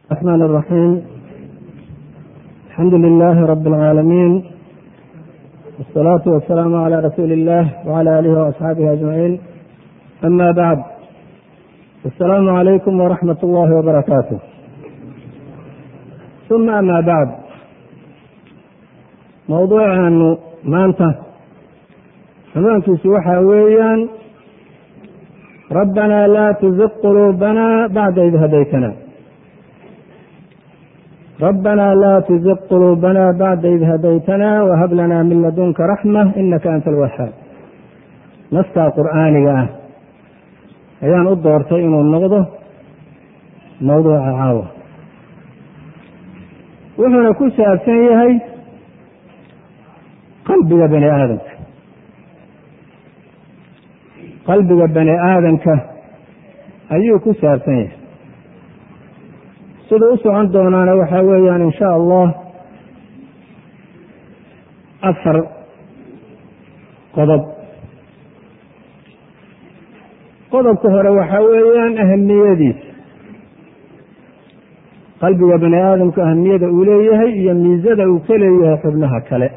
الرحمن الرحيم الحمد لله رب العالمين والصلاة والسلام على رسول الله وعلى آله وأصحابه أجمعين أما بعد السلام عليكم ورحمة الله وبركاته ثم أما بعد موضوعaanu maanta xumaankiisu waxaa weeyaan rabbanaa laa tuziq quluubana bacda id hadaytana rabbanaa laa tuziq quluubana bacda id hadaytana wahab lana min ladunka raxma inaka anta alwahaab naskaa qur'aaniga ah ayaan u doortay inuu noqdo mawduuca caawa wuxuuna ku saabsan yahay qalbiga bani aadamka qalbiga bani aadamka ayuu ku saabsan yahay siduu u socon doonaana waxaa weeyaan in sha allah afar qodob qodobka hore waxaa weeyaan ahamiyadiisa qalbiga bani aadamku ahamiyada uu leeyahay iyo miisada uu ka leeyahay xubnaha kale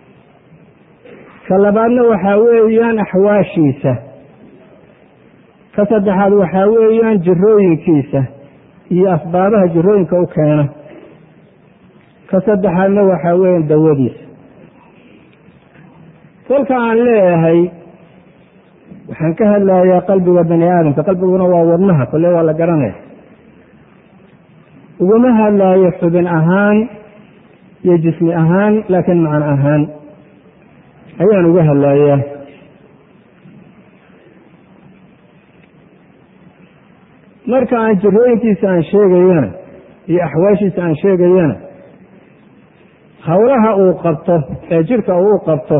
ka labaadna waxaa weeyaan axwaashiisa ka saddexaad waxaa weeyaan jirooyinkiisa iyo asbaabaha jirooyinka u keena ka saddexaadna waxaa weeyaan dawadiisa kolka aan leeyahay waxaan ka hadlayaa qalbiga bani aadamka qalbiguna waa wadnaha kole waa la garanaya uguma hadlaayo xubin ahaan iyo jismi ahaan laakiin macno ahaan ayaan uga hadlayaa marka aan jirooyinkiisa aan sheegayana iyo axwaashiisa aan sheegayana howlaha uu qabto ee jirka uu qabto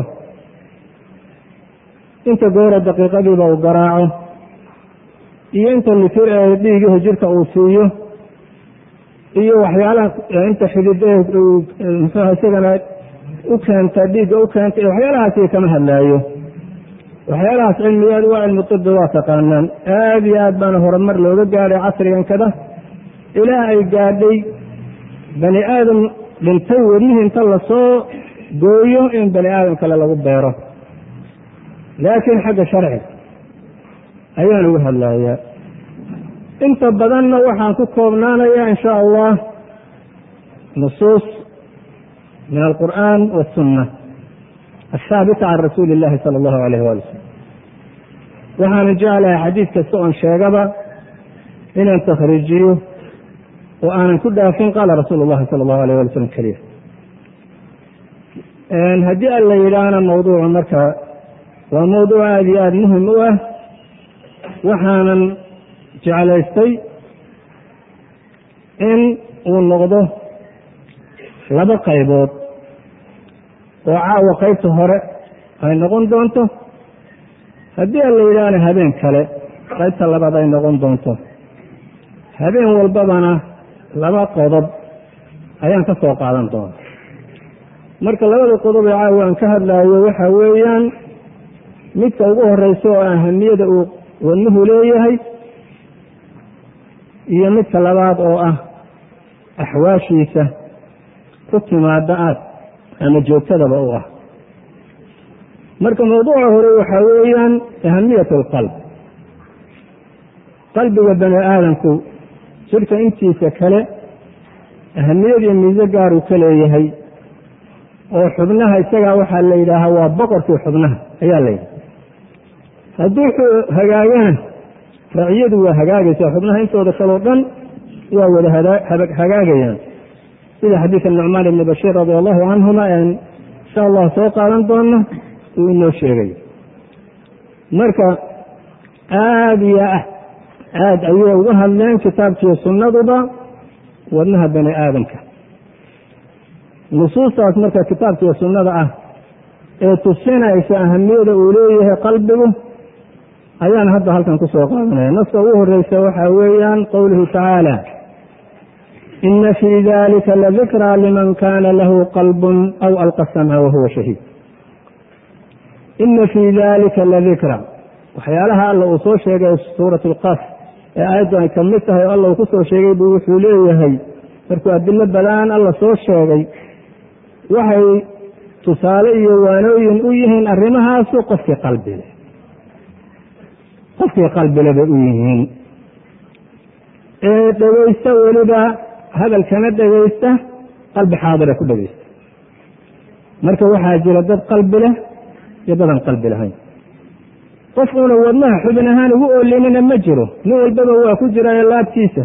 inta goora daqiiqadiiba uu garaaco iyo inta litir ee dhiigihi jirka uu siiyo iyo waxyaalaha inta xidid muxuuha isagana u keenta dhiigga u keenta iyo waxyaalahaasi kama hadlaayo waxyaalahaas cilmigeed waa cilmi tibi waa taqaanaan aada iyo aad baana horumar looga gaadhay casrigan kada ilaa ay gaadhay bani aadam dhintay wadnihii inta lasoo gooyo in bani aadam kale lagu beero laakiin xagga sharciga ayaan uga hadlayaa inta badanna waxaan ku koobnaanayaa in sha allah nusuus min alqur'an wasunna athaabita can rasuuli illahi sala allahu alayh wali wasalam waxaana jeclahay xadiid kasta oon sheegaba inaan takhriijiyo oo aanan ku dhaafin qaala rasuulu llahi sala allahu alayh wali slam keliya haddii alla yidhaahna mawduucu marka waa mawduuc aada iyo aada muhim u ah waxaanan jeclaystay in uu noqdo laba qaybood oo caawa qaybta hore ay noqon doonto haddii aan la yidhaahna habeen kale qaybta labaad ay noqon doonto habeen walbabana laba qodob ayaan ka soo qaadan doona marka labada qodob ee caawa aan ka hadlaayo waxaa weeyaan midka ugu horeysa oo ahamiyada uu wadnuhu leeyahay iyo midka labaad oo ah axwaashiisa ku timaada aad ama joogtadaba u ah marka mawduuca hore waxaa weeyaan ahamiyat alqalb qalbiga bani aadamku jirka intiisa kale ahamiyadiyo miise gaaruu ka leeyahay oo xubnaha isagaa waxaa la yidhaahaa waa boqorkii xubnaha ayaa la yidhaha hadduu hagaagana raciyadu waa hagaagaysaa xubnaha intooda kaleo dhan waa wada hagaagayaan sida xadiidka nucmaan ibni bashiir radia allahu canhuma en insha allah soo qaadan doona uu inoo sheegay marka aada iyo aad ayay uga hadleen kitaabkiiyo sunnaduba wadnaha bani aadamka nusuustaas marka kitaabkiiyo sunnada ah ee tusinaysa ahamiyada uu leeyahay qalbigu ayaan hadda halkan ku soo qaadanaya naska ugu horeysa waxaa weeyaan qowluhu tacaala ina fii dalika ladikraa liman kana lahu qalbun aw alqa samca wahuwa shahiid ina fii dalika ladikra waxyaalaha alla uu soo sheegay suurat lqaf ee aayaddu ay ka mid tahay o alla uu ku soo sheegay buu wuxuu leeyahay markuu adilo badan alla soo sheegay waxay tusaale iyo waanooyin u yihiin arrimahaasu qofkii qalbile qofkii qalbile bay u yihiin ee dhegaysta weliba hadalkana dhegaysta qalbi xaadira ku dhegaysta marka waxaa jira dad qalbi leh iyo dadan qalbi lahayn qof uuna wadnaha xubin ahaan ugu oolinina ma jiro nin walbaba waa ku jiraayo laabtiisa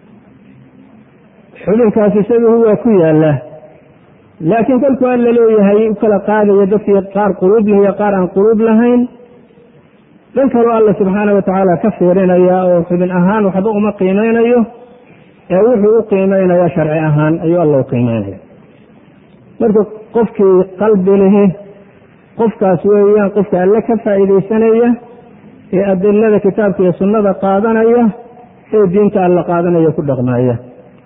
xubinkaas isaguhu waa ku yaallaa laakiin kolkuu alla leeyahay u kala qaadaya dadkii qaar quluub leh iyo qaar aan quluub lahayn dhan kaloo alla subxaana wa tacaala ka fiirinaya oo xubin ahaan waxba uma qiimeynayo ee wuxuu u qiimeynaya sharci ahaan ayuu alla u qiimeynaya marka qofkii qalbi lihi qofkaas weeyaan qofka alle ka faa'iidaysanaya ee adilada kitaabka iyo sunnada qaadanaya ee diinta alla qaadanaya ku dhaqmaya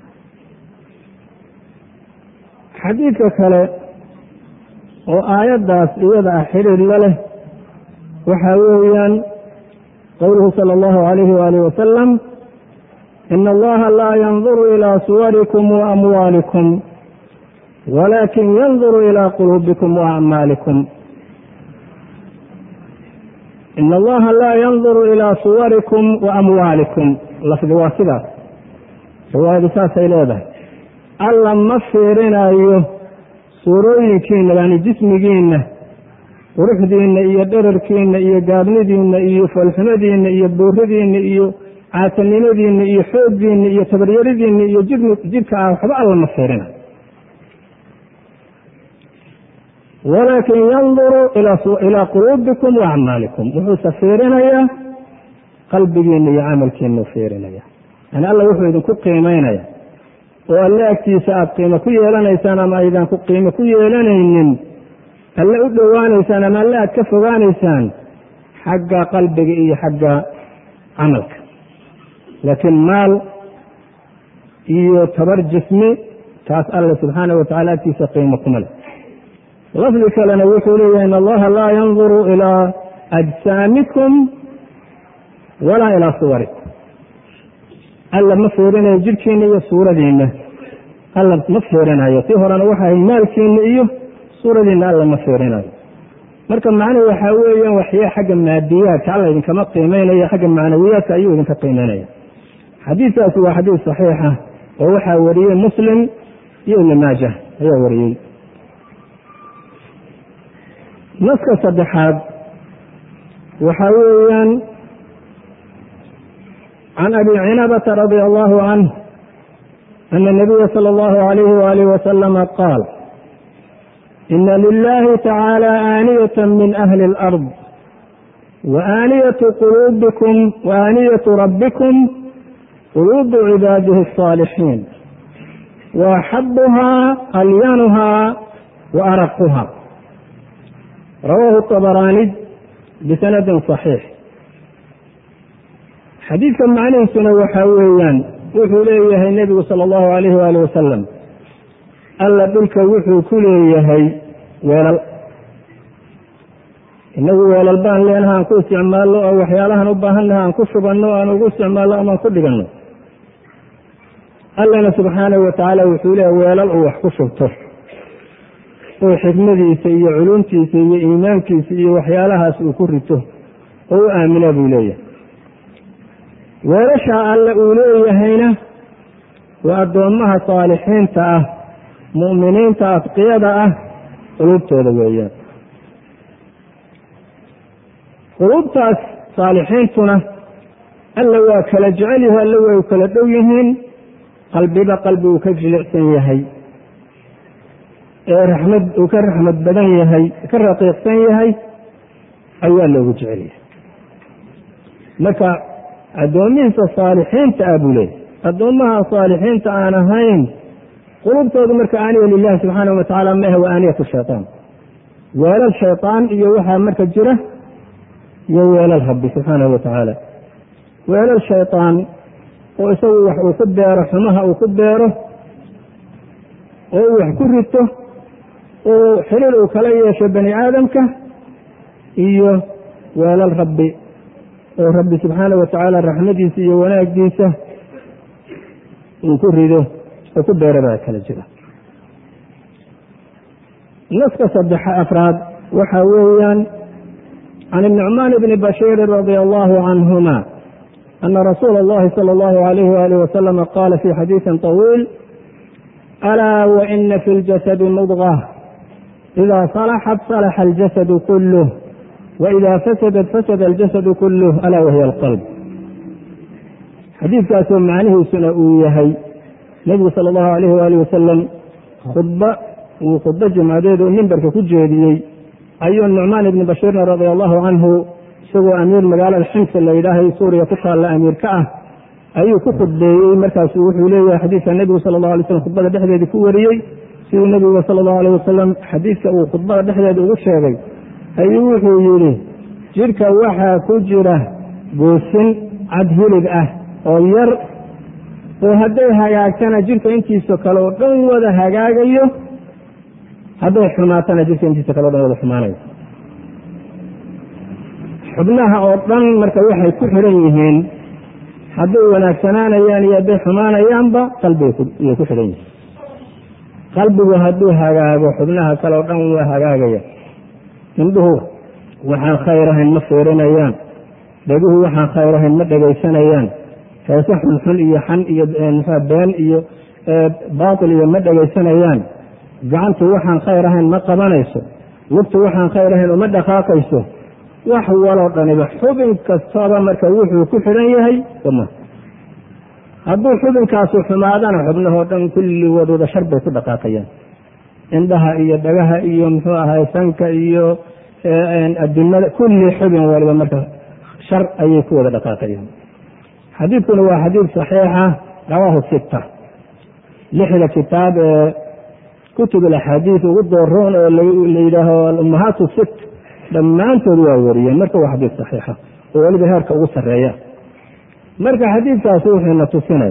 xadiidka kale oo aayaddaas iyada ah xidhiir la leh waxaa weeyaan qowluhu sala allahu alayhi waalihi wasalam ina allaha laa yanduru ilaa suwarikum wa amwaalikum walakin yanduru ilaa quluubikum wa acmaalikum ina allaha laa yanduru ilaa suwarikum wa amwaalikum lafdi waa sidaas riwaayadu saasay leedahay alla ma fiirinayo suurooyinkiina yani jismigiinna quruxdiinna iyo dherarkiinna iyo gaabnidiinna iyo foolxumadiinna iyo buuridiinna iyo caatanimadiinna iyo xooggiinna iyo tabaryaridiinna iyo jidhka ah waxba alla ma fiirinayo walaakin yanduru ilaa quluubikum wa acmaalikum wuxuuse fiirinayaa qalbigiinna iyo camalkiina u fiirinaya yani alla wuxuu idinku qiimeynaya oo alle agtiisa aada qiimo ku yeelanaysaan ama aydan ku qiimo ku yeelanaynin alle u dhowaanaysaan ama alle aada ka fogaanaysaan xagga qalbiga iyo xagga camalka laakiin maal iyo tabar jismi taas alle subxaana wa tacala agtiisa qiimo kuma leh lafdi kalena wuxuu leeyahay in allaha laa yanduru ilaa ajsaamikum walaa ilaa suwarikum alla ma fiirinayo jidhkiina iyo suuradiinna alla ma fiirinayo tii horena waxay maalkiina iyo suuradiinna alla ma fiirinayo marka macnuhu waxaa weeyaan waxyaa xagga maadiyaadka alla idinkama qiimeynaya xagga macnawiyaadka ayuu idinka qiimeynaya xadiidkaasi waa xadiid saxiixa oo waxaa wariyey muslim iyo ibni maaja ayaa wariyey naska saddexaad waxaa weeyaan can abi cinabata radia allahu canh ana nabiya sala allahu alayhi waalih wasalama qaal ina lilahi tacaala aaniyata min ahli alard waaniyatu quluubikum waaniyatu rabbikum quluubu cibaadihi الصaalixiin waaxabuhaa alyanuhaa waaraquha rawaahu طabaraani bisanadin صaxiix xadiidka macnihiisuna waxaa weeyaan wuxuu leeyahay nebigu sala allahu alayhi waali wasalam alla dhulka wuxuu ku leeyahay weelal inagu weelal baan leenaha aan ku isticmaalno oo waxyaalahan u baahannaha aan ku shubanno aan ugu isticmaalno amaan ku dhiganno allana subxaanahu wa tacaala wuxuu leeyahay weelal uu wax ku shubto oo xikmadiisa iyo culumtiisa iyo iimaankiisa iyo waxyaalahaas uu ku rito oo u aamina buu leeyahay weelashaa alle uu leeyahayna waa addoommaha saalixiinta ah mu'miniinta adqiyada ah quluubtooda weeyaan quluubtaas saalixiintuna alla waa kala jecel yahay alla way kala dhow yihiin qalbiba qalbi uu ka jilicsan yahay ee raxmad uu ka raxmad badan yahay ka raqiiqsan yahay ayaa loogu jecel yahay marka addoomihiisa saalixiinta ah buu leeyahy addoommaha saalixiinta aan ahayn qulubtoodu marka aaniya lilahi subxaanahu wa tacala maahe waa aaniyatu shaytaan weelal shaytaan iyo waxaa marka jira iyo weelal rabbi subxaanahu wa tacaala weelal shaytaan oo isagu wax uu ku beero xumaha uu ku beero oo uu wax ku rito oo xiriir uu kala yeesho bani aadamka iyo weelal rabbi oo rabbi subxaanahu wa tacaala raxmadiisa iyo wanaaggiisa uu ku rido oo ku beerabaa kala jira naska saddex afraad waxa weeyaan can النucmaan bni bashiiri radi allahu canhuma ana rasuula اllahi salى اllahu alayh walih waslama qala fi xadiiثi طawiil alaa waina fi اljasadi mudغة ida صalaxat صalaxa اljasadu kulh waida fasadat fasada اljasadu kulh alaa wahiy اlqalb xadiidkaasoo macnihiisuna uu yahay nebigu sala allahu alayh waalih wasalam khudba uu khudbo jumcadeed oo mimbarka ku jeediyey ayuu nucmaan ibni bashiirna radia allahu canhu isagoo amiir magaalada ximsa la yidhaahay suuriya ku taalla amiir ka ah ayuu ku khudbeeyey markaasu wuxuu leeyahay xadiidka nebigu sala allahu alay slam khudbada dhexdeedii ku wariyey siduu nebigu sala allahu alayh wasalam xadiidka uu khudbada dhexdeeda ugu sheegay ayuu wuxuu yidhi jidhka waxaa ku jira goosin cad hilib ah oo yar oo hadday hagaagtana jidhka intiisa kale oo dhan wada hagaagayo hadday xumaatana jidhka intiisa kale o dhan wada xumaanayo xubnaha oo dhan marka waxay ku xiran yihiin hadday wanaagsanaanayaan iyo hadday xumaanayaanba qalbigay ku xihan yihiin qalbigu hadduu hagaago xubnaha kale oo dhan waa hagaagaya indhuhu waxaan khayr ahayn ma fiirinayaan dheguhu waxaan khayr ahayn ma dhegaysanayaan heese xunxun iyo xan iyo mxua been iyo baatil iyo ma dhegaysanayaan gacantu waxaan khayr ahayn ma qabanayso lugtu waxaan khayr ahayn uma dhaqaaqayso wax waloo dhaniba xubin kastaba marka wuxuu ku xidhan yahay wama hadduu xubinkaasu xumaadana xubnahoo dhan kulligood wada shar bay ku dhaqaaqayaan indhaha iyo dhagaha iyo muxuu ahay sanka iyo addunyada kulli xubin waliba marka shar ayay ku wada dhaqaaqayaan xadiidkuna waa xadiid saxiixa rawaahu sita lixda kitaab ee kutub alaxaadiid ugu dooroon oo la yidhaaho alummahaatu sit dhammaantood waa wariyeen marka waa xadiid saxiixa oo weliba heerka ugu sarreeya marka xadiidkaasi wuxuuna tusinaya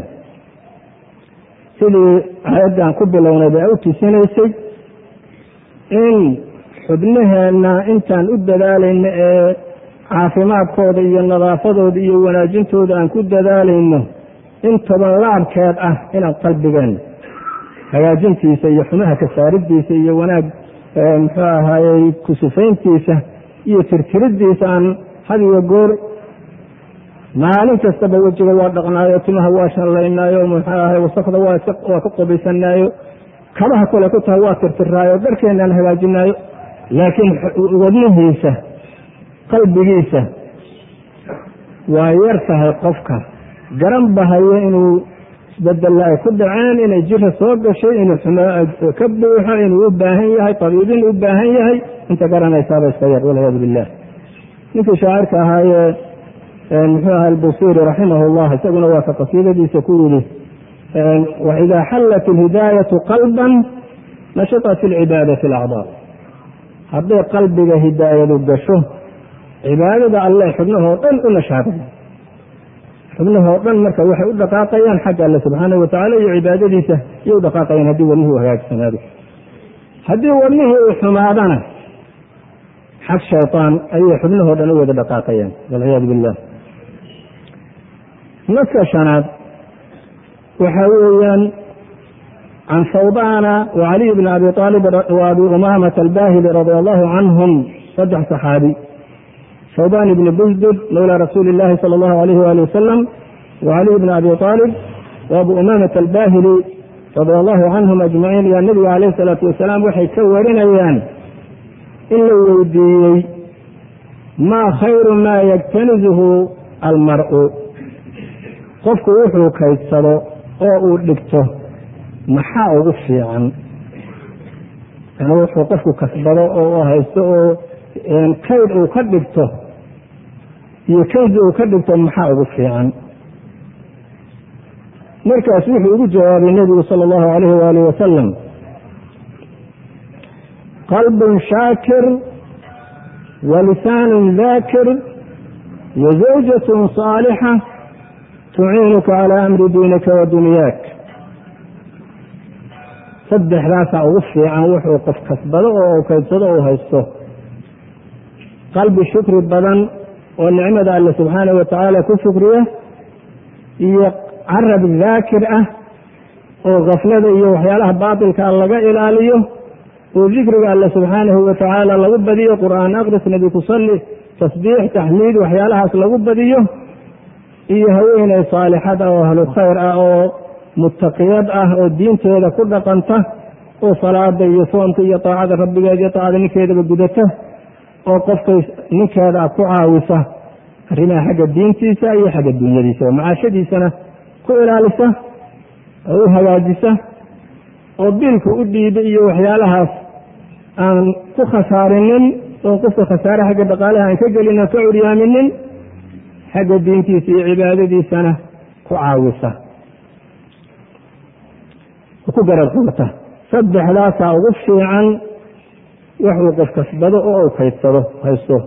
sidii aayaddan ku bilownay bay u tusinaysay in xubnaheenna intaan u dadaalayno ee caafimaadkooda iyo nadaafadooda iyo wanaajintooda aan ku dadaalayno in toban laabkeed ah inaan qalbigeenna hagaajintiisa iyo xumaha kasaaridiisa iyo wanaag muxuu ahaayey kusufayntiisa iyo tirtiridiisa aan had iyo goor maalin kastaba wejiga waa dhaqnaayo timaha waa shallaynaayo muxuu ahay wasakda waa ka qobaysanaayo kabaha kale ku tahay waa tirtiraayo dharkeenaan hagaajinaayo laakiin wadnihiisa qalbigiisa waa yar tahay qofka garan bahayo inuu isbedella ay ku dhaceen inay jira soo gashay inuu ka buuxo inuu u baahan yahay tabiibin u baahan yahay inta garanaysaaba iska yar walciyaadu billah ninkii shaacirka ahaayee muxuu aha albusiiri raximah llah isaguna waa ka qasiidadiisa ku yidhi waidaa xallat ilhidaayatu qalban nashatat ilcibaada fi lacdaa hadday qalbiga hidaayadu gasho cibaadada alle xubnahoo dhan u nashaadaya xubnahoo dhan marka waxay u dhaqaaqayaan xagga alle subxaanahu watacala iyo cibaadadiisa iyo u dhaqaaqayaan haddii wadnuhu hagaagsanaado haddii wadnihii uu xumaadana xag shaytaan ayay xubnahoo dhan u wada dhaqaaqayaan walciyaadu billah naska shanaad waxaa weeyaan can sawbana wacaliy bni abi aalib waabi umaamata albahili radia allahu canhum saddex saxaabi sawban ibni busdud mawla rasuuli اllahi salى اllahu alayh wali wasalam wacaliy bni abi aalib waabu umaamata albahili radia allahu canhum ajmaciin yaa nebiga alayh salaatu wasalaam waxay ka warinayaan in la weydiiyey maa khayru maa yagtanizuhu almar'u qofku wuxuu kaydsado oo uu dhigto maxaa ugu fiican yani wuxuu qofku kasbado oo haysto oo kayd uu ka dhigto iyo kayd uu ka dhigto maxaa ugu fiican markaas wuxuu ugu jawaabay nebigu sala allahu alayh waalih wasalam qalbun shaakir wa lisaanun daakir wa zawjatun saalixa tuciinuka calaa amri diinika wa dunyaak saddexdaasaa ugu fiican wuxuu qof kasbado oo kaydsado uu haysto qalbi shukri badan oo nicmada alle subxaanahu watacaala ku shukriya iyo carab daakir ah oo kaflada iyo waxyaalaha baatilka laga ilaaliyo oo dikriga alle subxaanahu watacaala lagu badiyo qur'aan aqris nebi ku salli tasbiix taxmiid waxyaalahaas lagu badiyo iyo haweeney saalixad ah oo ahlu khayr ah oo muttaqiyad ah oo diinteeda ku dhaqanta oo salaada iyo soomka iyo taacada rabbigeeda iyo taacada ninkeedaba gudata oo qofkay ninkeeda ku caawisa arrimaha xagga diintiisa iyo xagga dunyadiisa oo macaashadiisana ku ilaalisa oo u hagaajisa oo biilka u dhiiba iyo waxyaalahaas aan ku khasaarinin oo qofka khasaare xagga dhaqaalaha aan ka gelin oo ka curyaaminin xagga diintiisa iyo cibaadadiisana ku caawisa ku garab qabata saddexdaasaa ugu fiican waxuu qof kasbado oo u kaydsado haysto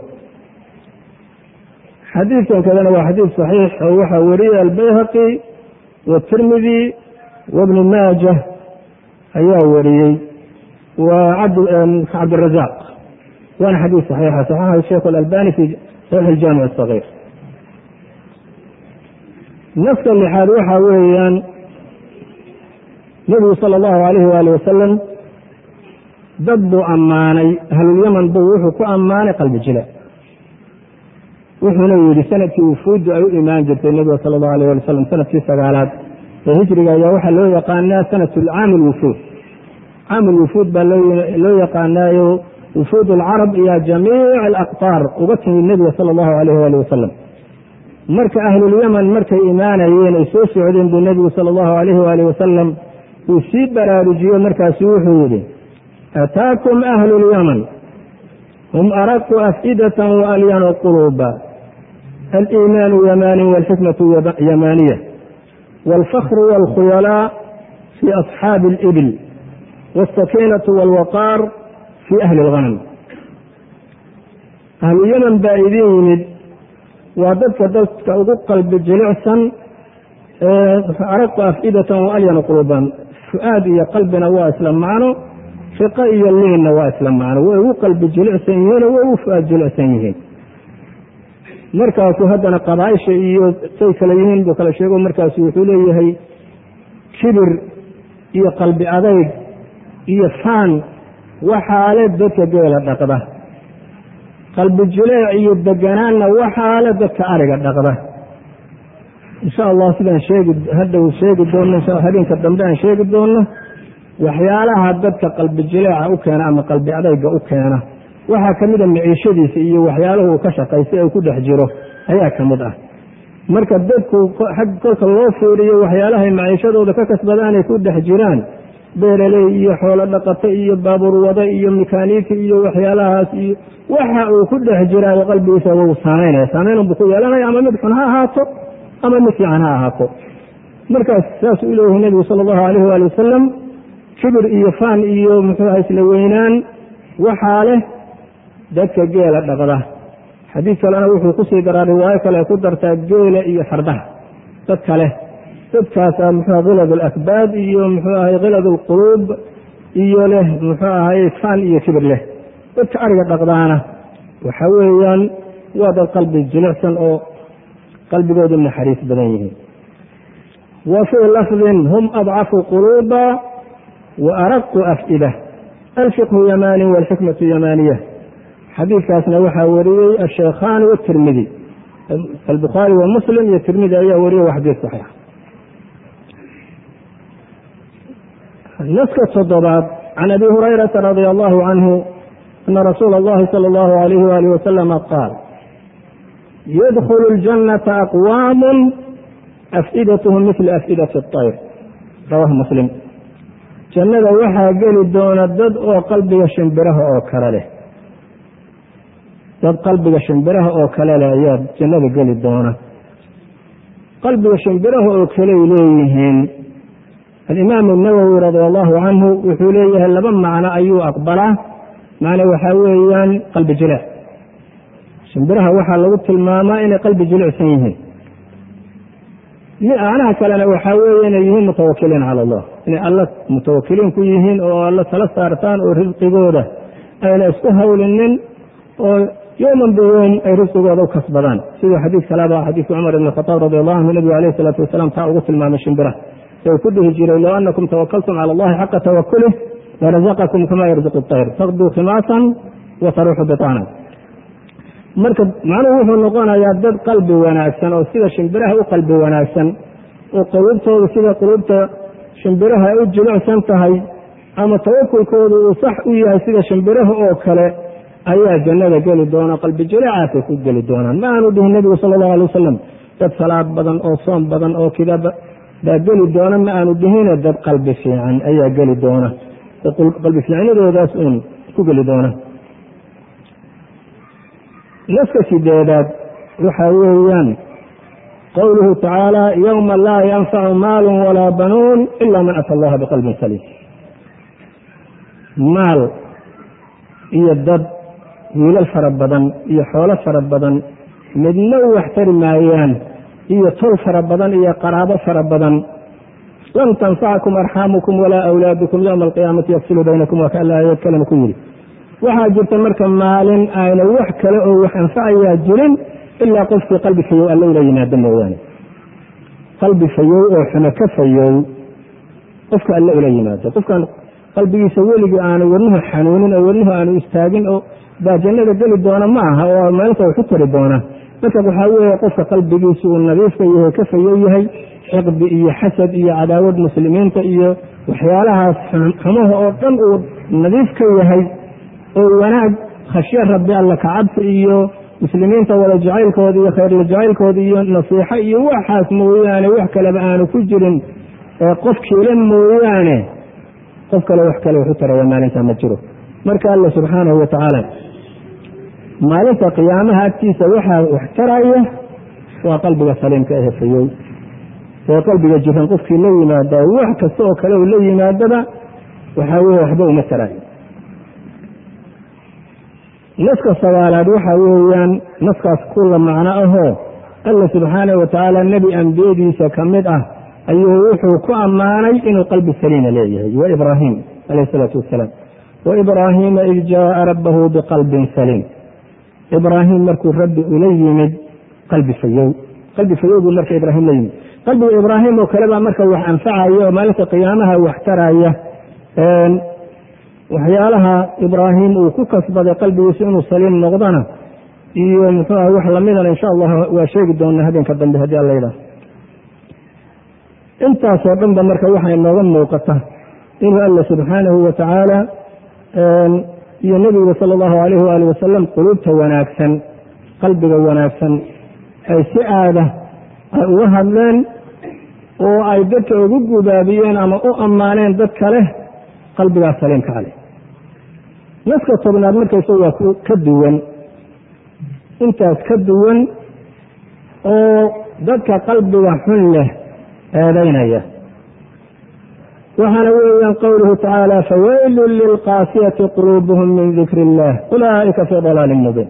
xadiidkan kadana waa xadiid saxiix oo waxaa wariyey albayhaqi watirmidi wabni maaja ayaa wariyey waa cabdirazaaq waana xadiid saxiixa saxaxa sheikh alalbani fi saxiix aljaamic asagiir naska lixaad waxaa weeyaan nebigu sala allahu alayhi waali wasalam dad buu ammaanay ahlulyaman buu wuxuu ku ammaanay qalbi jile wuxuuna yidhi sanadkii wufuuddu ay u imaan jirtay nebiga sala allahu alayh wali wasalam sanadkii sagaalaad ee hijriga ayaa waxaa loo yaqaanaa sanat caami lwufuud caami lwufuud baa loo yaqaanaayo wufuud alcarab iyo jamiic alaqtaar uga timid nebiga sala allahu alayh waali wasalam marka ahlulyaman markay imaanayeen ay soo socdeen buu nebigu sala allahu alayhi waali wasalam uu sii baraarujiyo markaasu wuxuu yidhi ataakum ahlu lyaman hum araqu af'idatan waalyanu quluuba aliimaanu yamaani walxikmatu yamaaniya waalfakru waalkhuyalaa fii asxaabi alibil waalsakiinatu waalwaqaar fii ahli alghanam ahluyaman baa idin yimid waa dadka dadka ugu qalbi jilicsan araqu af'idatan waalyanu quluuban fu-aad iyo qalbina waa isla macno fiqo iyo liinna waa isla macno way ugu qalbi jilicsan yihiin oo way ugu fu-aad jilicsan yihiin markaasuu haddana qabaaisha iyo say kale yihiin buu kala sheego markaasu wuxuu leeyahay kibir iyo qalbi adayg iyo faan waxaale dadka geela dhaqda qalbi jileec iyo deganaanna waxaale dadka ariga dhaqda insha allah sidaan sheegi hadhow sheegi doonno habeenka dambe aan sheegi doonno waxyaalaha dadka qalbi jileeca u keena ama qalbi adayga u keena waxaa ka mid a miciishadiisa iyo waxyaalahu uu ka shaqaystay uu ku dhex jiro ayaa ka mid ah marka dadku xag kolka loo fiiriyo waxyaalahay maciishadooda ka kasbadaanay ku dhex jiraan beeraley iyo xoolo dhaqato iyo baabuur wado iyo mekaaniiki iyo waxyaalahaas iyo waxa uu ku dhex jiraayo qalbigiisa wuu saamaynaya saamaynunbuu ku yeelanaya ama mid xun ha ahaato ama mid fiican ha ahaato markaas saasuu u leeyahay nebigu sala allahu alayh waali wasalam kibir iyo faan iyo muxuuha isla weynaan waxaa leh dadka geela dhaqda xadiid kalena wuxuu kusii daraa riwaayo kale ku dartaa geela iyo fardaha dad kale dadkaasa muxuuha khilad alakbaad iyo muxuu ahay khilad alquluub iyo leh muxuu ahay faan iyo kibir leh dadka ariga dhaqdaana waxa weeyaan waa dad qalbi jilicsan oo qalbigoodu naxariis badan yihiin wa fii lafdin hum adcafu quluuba wa araqu af'ida alfiqhu yamaani walxikmatu yamaaniya xadiidkaasna waxaa wariyey asheekhaani watirmidi albukhaari wa muslim iyo tirmidi ayaa wariyey waa xadiid saxiix naska toddobaad can abi hurayrata radia allahu canhu ana rasuula allahi sala allahu alayhi waalih wasalama qaal yadkhulu ljannata aqwaamun af'idathm mila af'idati اطayr rawahu muslim jannada waxaa geli doona dad oo qalbiga shimbiraha oo kale leh dad qalbiga shimbiraha oo kale leh ayaa jannada geli doona qalbiga shimbiraha oo kaley leeyihiin alimaamu nawowi radia allahu canhu wuxuu leeyahay laba macno ayuu aqbalaa macno waxaa weeyaan qalbi jileec shimbiraha waxaa lagu tilmaamaa inay qalbi jilicsan yihiin macnaha kalena waxaa weeye inay yihiin mutawakiliin cala allah inay alla mutawakiliin ku yihiin oo alla tala saartaan oo risqigooda ayna isku hawlinin oo yowman biyoom ay risqigooda u kasbadaan siduu xadiid kaleba xadiidka cumar ibn khataab radi allahu anhu nabigu alayh isalaatu wasalaam taa ugu tilmaamay shimbiraha ee ku dhihi jiray low anakum tawakaltum cala allahi xaqa tawakulih larazaqakum kama yarzuqu طayr taqduu khimaasan wa taruuxu bitaanan marka macnuhu wuxuu noqonayaa dad qalbi wanaagsan oo sida shimbiraha u qalbi wanaagsan oo quluubtooda sida quluubta shimbiraha ay u jilicsan tahay ama tawakulkooda uu sax u yahay sida shimbiraha oo kale ayaa jannada geli doona qalbi jileecaasay ku geli doonaan ma aanu dhihin nebigu sala allahu alay wasalam dad salaad badan oo soom badan oo kida baa geli doona ma aanu dhihine dad qalbi fiican ayaa geli doona qalbi fiicnadoodaas uun ku geli doona naska sideedaad waxaa weeyaan qowluhu tacaala yowma laa yanfacu maalun walaa banuun ila man ata allaha biqalbin saliim maal iyo dad wiilal fara badan iyo xoolo fara badan midna u waxtari maayaan iyo tol fara badan iyo qaraabo fara badan lan tanfacakum arxaamukum walaa awlaadukum yowma alqiyaamati yafsilu baynakum waa ka alla aayad kalena ku yidhi waxaa jirta marka maalin ayna wax kale oo wax anfacayaa jirin ilaa qofkii qalbi fayow alla ula yimaado mooyaane qalbi fayow oo xumo ka fayow qofka alle ula yimaado qofkan qalbigiisa weligii aanu wadnuhu xanuunin oo wadnuhu aanu istaagin oo baa jannada geli doona ma aha oo maalinta wax u tari doona marka waxaa weeye qofka qalbigiisa uu nadiifka yahay ka fayow yahay xiqdi iyo xasad iyo cadaawad muslimiinta iyo waxyaalahaas xumaha oo dhan uu nadiif ka yahay oo wanaag khashyo rabbi alla kacabsi iyo muslimiinta wada jacaylkooda iyo khayrla jacaylkooda iyo nasiixo iyo waxaas mooyaane wax kaleba aanu ku jirin qofkiila mooyaane qof kale wax kale waxu taraya maalinta ma jiro marka alla subxaanahu wa tacaala maalinta qiyaamaha agtiisa waxaa wax taraya waa qalbiga saliimka ahe fayow ee qalbiga jiran qofkii la yimaada wax kasta oo kale uu la yimaadaba waxaa weye waxba uma taraayo naska sagaalaad waxaa weeyaan naskaas kula macno ahoo alla subxaanah wa tacaala nebi ambiyadiisa ka mid ah ayuu wuxuu ku ammaanay inuu qalbi saliima leeyahay wa ibraahim calayh isalaatu wasalaam wa ibraahiima id jaaa rabbahu biqalbin saliim ibraahim markuu rabbi ula yimid qalbi fayow qalbi fayow buu marka ibraahim la yimid qalbiga ibraahim oo kale baa marka wax anfacaya oo maalinta qiyaamaha wax taraya waxyaalaha ibraahim uu ku kasbaday qalbigiisa inuu saliim noqdana iyo muxuu ah wax lamidana insha allah waa sheegi doonaa habeenka dambe haddii alla yidhaah intaasoo dhanba marka waxaa inooga muuqata inuu alla subxaanahu wa tacaala iyo nebiga sala allahu alayhi waali wasalam quluubta wanaagsan qalbiga wanaagsan ay si aada ay uga hadleen oo ay dadka ugu gubaabiyeen ama u ammaaneen dad kale qalbigaas saliimka caleh naska tobnaad markaysa waa ka duwan intaas ka duwan oo dadka qalbiga xun leh eedaynaya waxaana weeyaan qowluhu tacaala fawaylun lilqaasiyati quluubuhum min dikri illah ulaa'ika fii dalaalin mubiin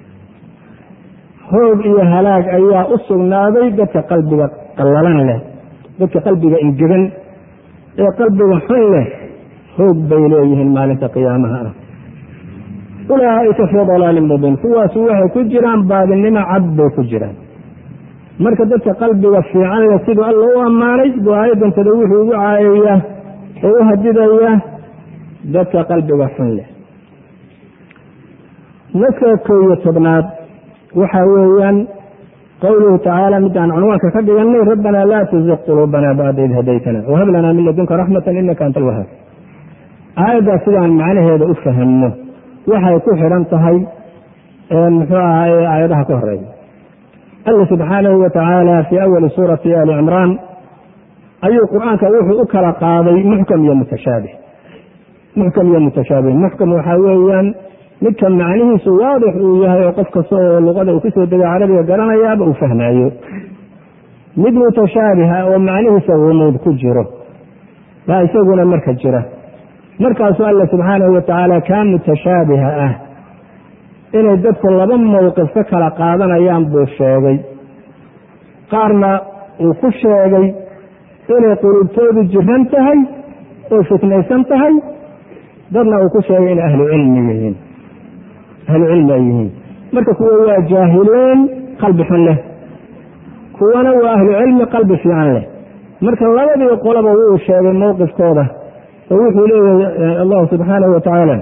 hoog iyo halaag ayaa u sugnaaday dadka qalbiga qallalan leh dadka qalbiga ingegan ee qalbiga xun leh hoog bay leeyihiin maalinta qiyaamaha ah ulaa'ika fii dalaalin mubiin kuwaasu waxay ku jiraan baadinimo cad bay ku jiraan marka dadka qalbiga fiican leh siduu alla u ammaanay buu aayaddantada wuxuu ugu caayayaa oo u hadidaya dadka qalbiga xun leh naska kow iyo tobnaad waxaa weeyaan qowluhu tacaala midaan cunwaanka ka dhiganay rabbanaa laa tuziq quluubana bacda id hadaytana wahab lanaa min ladunka raxmatan inaka anta alwahaab aayaddaas sidaan macnaheeda u fahamno waxay ku xidhan tahay muxuu ahaay aayadaha ka horeeya alla subxaanahu wa tacaala fii awali suurati ali cimraan ayuu qur-aanka wuxuu u kala qaaday muxkam iyo mutashaabih muxkam iyo mutashaabih muxkam waxaa weeyaan midka macnihiisu waadix uu yahay oo qof kasta oo luqada uu kusoo degay carabiga garanayaaba uu fahmaayo mid mutashaabiha oo macnihiisa gumuud ku jiro baa isaguna marka jira markaasuu alla subxaanahu wa tacaala kaa mutashaabiha ah inay dadku laba mowqif ka kala qaadanayaan buu sheegay qaarna uu ku sheegay inay qulubtoodu jiran tahay oo fitnaysan tahay dadna uu ku sheegay inay ahlu cilmi yihiin ahlu cilmi ay yihiin marka kuwa waa jaahileen qalbi xun leh kuwana waa ahlu cilmi qalbi fiican leh marka labadii qolaba wuu sheegay mowqifkooda oo wuxuu leeyahay allahu subxaanahu wa tacaala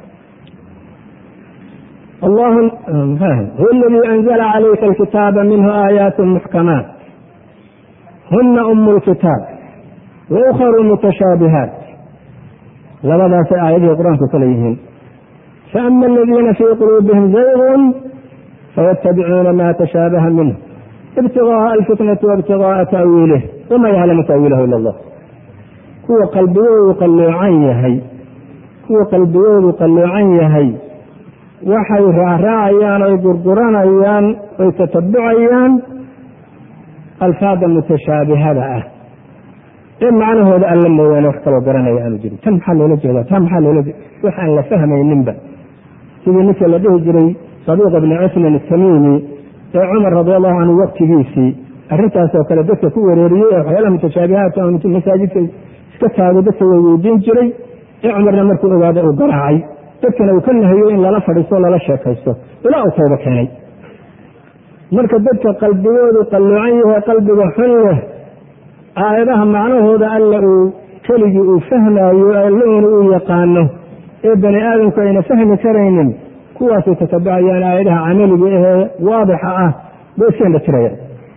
huwa aladii anzla calayka alkitaaba minhu aayaat muxkamaat huna umu lkitaab wa ukharu mutashaabihaat labadaasay aayadihii qur-aanku kale yihiin faama aladiina fii quluubihim zaygun fayatabicuuna ma tashaabaha minh ibtigaaa alfitnati waibtigaaa ta'wiilih wama yaclamu ta'wiilahu ila allah kuwa qalbigoodu qalloocan yahay kuwa qalbigoodu qalloocan yahay waxay raacraacayaan oy gurguranayaan oy tatabucayaan alfaada mutashaabihada ah ee macnahooda alla mooyaane wax kaloo garanaya aanu jirin tan maxaa loola jeedaa tan maxaa loola jeeda wax aan la fahmayninba sidii ninka la dhihi jiray sadiiq bni cusman atamiimi ee cumar radi allahu canhu waktigiisii arrintaasoo kale dadka ku wereeriyey ee waxyaalaha mutashaabihaadka masaajidka iska taago dadka way weydiin jiray ee cumarna markuu ogaada uu garaacay dadkana uu ka nahayo in lala fadhiisto lala sheekaysto ilaa uu tooba keenay marka dadka qalbigoodu qalloocan yahay qalbiga xun leh aayadaha macnahooda alla uu keligii uu fahmaayo allauna uu yaqaano ee bani aadamku ayna fahmi karaynin kuwaasay tatabacayaan aayadaha camaliga ahee waadixa ah bay iska indhatirayaan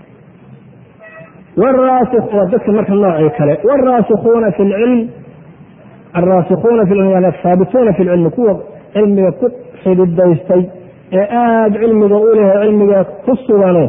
waa dadka marka noocii kale waraasikuuna fi lcilm alraasikuuna fi lcilm ahaabituuna fi lcilmi kuwa cilmiga ku xididaystay ee aada cilmiga u leh cilmiga ku sugano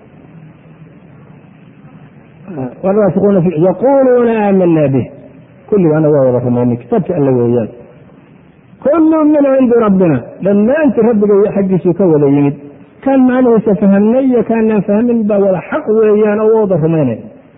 yaquuluuna aamana bih kulligaana waa wada rumaynin kitaabka alla weeyaan kullu min cindi rabbina dhammaantii rabbiga xaggiisuu ka wada yimid kaan macnihiisa fahamnay iyo kaanaan fahmin baa wada xaq weeyaan oo wada rumaynay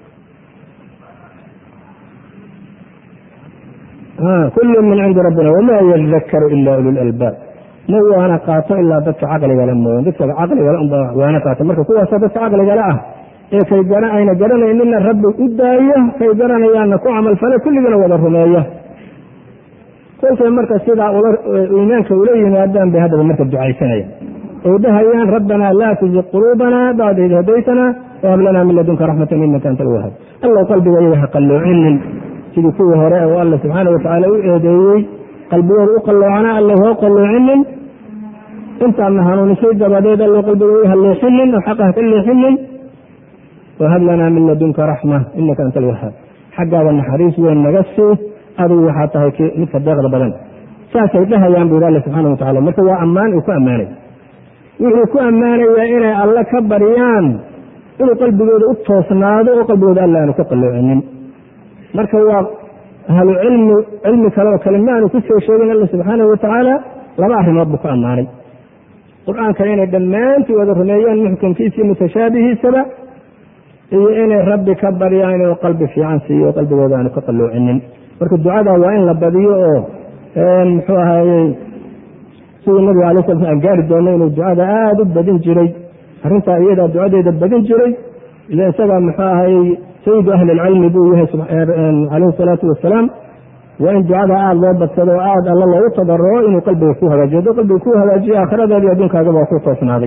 kullu min cindi rabbina wamaa yadakaru ila ulu lalbaab ma waana qaato ilaa dadka caqligale mooyan dadka caqligale unbaa waana qaato marka kuwaasa dadka caqligale ah ee kay ayna garanayninna rabbi u daaya kay garanayaanna ku camalfale kulligana wada rumeeya kolkay marka sidaa iimaanka ula yimaadaan bay haddaba marka ducaysanayaan oy dhahayaan rabbanaa laa tuziq quluubana bacda id hadaytana wahab lanaa min ladunka raxmatan inaka anta alwahaab allow qalbiga iyaga ha qalloocinin sidii kuwii hore oo alla subxaana watacaala u eedeeyey qalbigooda u qalloocana alla hoo qalloocinin intaadna hanuunisay dabadeed allow qalbiga ha leexinin oo xaqa ha ka leexinin wahab lanaa min ladunka raxma inaka anta alwahaab xaggaada naxariis weyn naga sii adigu waxaa tahay midka deeqda badan saasay dhahayaan bu yidhi alla subxaana wa tacala marka waa ammaan uu ku ammaanay wuxuu ku ammaanayaa inay alle ka baryaan inuu qalbigooda u toosnaado oo qalbigooda alla aanu ka qalloocinin marka waa ahlu cilmi cilmi kale oo kale ma aanu ku soo sheegin alla subxaanahu wa tacaala laba arrimood buu ku ammaanay qur-aanka inay dhammaantii wada rumeeyaan muxkamkiisii mutashaabihiisaba iyo inay rabbi ka baryaan inuu qalbi fiican siiyo oo qalbigooda aanu ka qalloocinin marka ducada waa in la badiyo oo muxuu ahayey sidii nabiga alay sala slam gaari doono inuu ducada aada u badin jiray arrintaa iyadaa ducadeeda badin jiray ila isagaa muxuu ahayey sayidu ahli lcilmi buu yahay calayhi salaatu wasalaam waa in ducada aada loo badsado oo aada alla loogu tadaroo inuu qalbiga ku hagaajiyo hadduu qalbiga ku hagaajiyo aakhiradaadi adduunkaagaba waa ku toosnaaday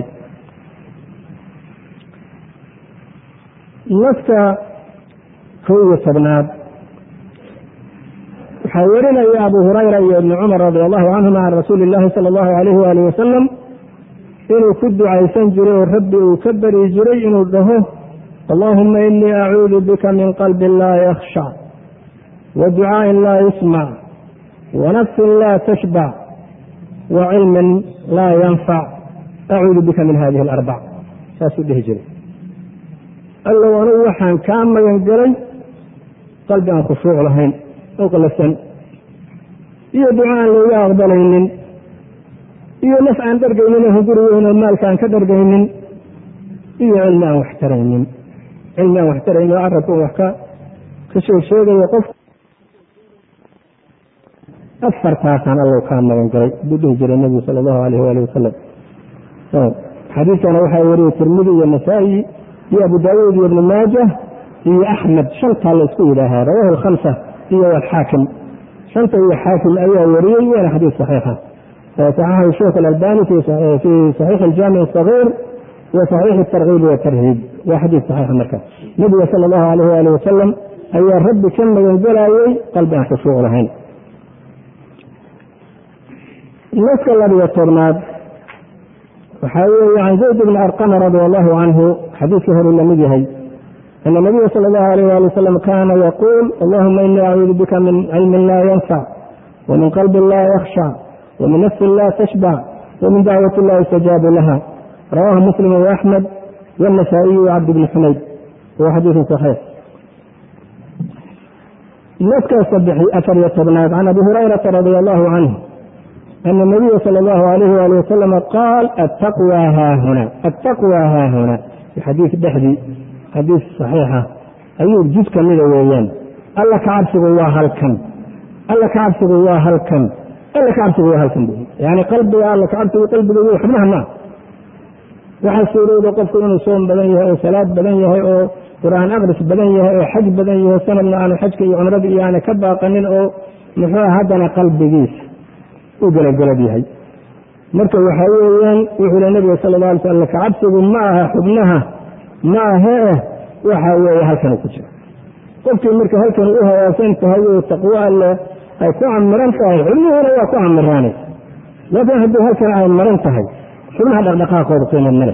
naska kow iyo tobnaad waxaa werinaya abu hurayra iyo ibni cumar radi allahu canhuma can rasuuli illaahi sala allahu alayhi waali wasalam inuu ku ducaysan jiray oo rabbi uu ka bari jiray inuu dhaho allahuma inii acuudu bika min qalbin laa yakhshac wa ducaa'in laa yusmac wa nafsin laa tashbac wa cilmin laa yanfac acuudu bika min hadihi alarbac saasuu dhihi jiray allow anugu waxaan kaa magan gelay qalbi aan khushuuc lahayn oo qalafsan iyo duco aan looga aqbalaynin iyo naf aan dhargaynin oo hunguri weyn oo maalka aan ka dhargaynin iyo cilmi aan wax taraynin cilmi aan wax taraynin oo carabka wax ka ka sheeg sheegayo qof afartaasaan allow kaa magan galay buu dhihi jiray nabigu sala allahu alayh waali wasalam xadiiskana waxaa wariyey tirmidi iyo nasaa-i iyo abu daawuud iyo ibnu maaja iyo axmed shantaa la isku yidhaahaa rawahu alkhamsa iyo alxaakim shanta iyo xaakim ayaa wariyey waana xadiis saxiixa saxaxahu sheekh alalbani fi saxiix aljaamic asagiir wa saxiix atarkiib watarhiib waa xadiis saxiixa marka nabiga sala allahu alayh waali wasalam ayaa rabbi ka magangelayey qalbi aan khushuuc lahayn naska labiyo tobnaad waxaa weeye can zayd bni arqama radi allahu canhu xadiidkii horu lamid yahay ana nabiya sala allahu alayh ali wasalam kaana yaquul allahuma inii acuudu bika min cilmin laa yanfac wamin qalbin laa yakhshac wamin nafsin laa tashbac wamin dacwati laa yustajaabu laha rawahu muslim waaxmed wاnasaa'iyi wcabd bni xumayd wa xadiidu saxiix naskaas afar iyo tobnaad can abi hurayrata radi allahu canhu ana nabiya sala allahu alayh wali wasalama qaal attaqwa haahuna attaqwa haahuna xadiis dhexdii xadiis saxiixa ayuu jid ka mida weeyaan alla ka cabsigu waa halkan alla ka cabsigu waa halkan alla ka cabsigu waa halkan bu yani qalbiga alla ka cabsigu qalbiga w xubnaha maa waxaa suurowda qofku inuu soom badan yahay oo salaad badan yahay oo qur-aan aqris badan yahay oo xaj badan yahay sanadna aanu xajka iyo cumrada iyo aana ka baaqanin oo muxuu haddana qalbigiisa u gelagelad yahay marka waxaa weeyaan wuxuu le nabiga sala la alay sl alla kacabsigu ma aha xubnaha ma ahee waxa weeye halkanu ku jira qofkii marka halkan u hawaasan tahay oo taqwo alle ay ku camiran tahay xubnihiina waa ku camiraanay laakiin haddii halkan ay maran tahay xubnaha dhaqdhaqaaqooda qiimo male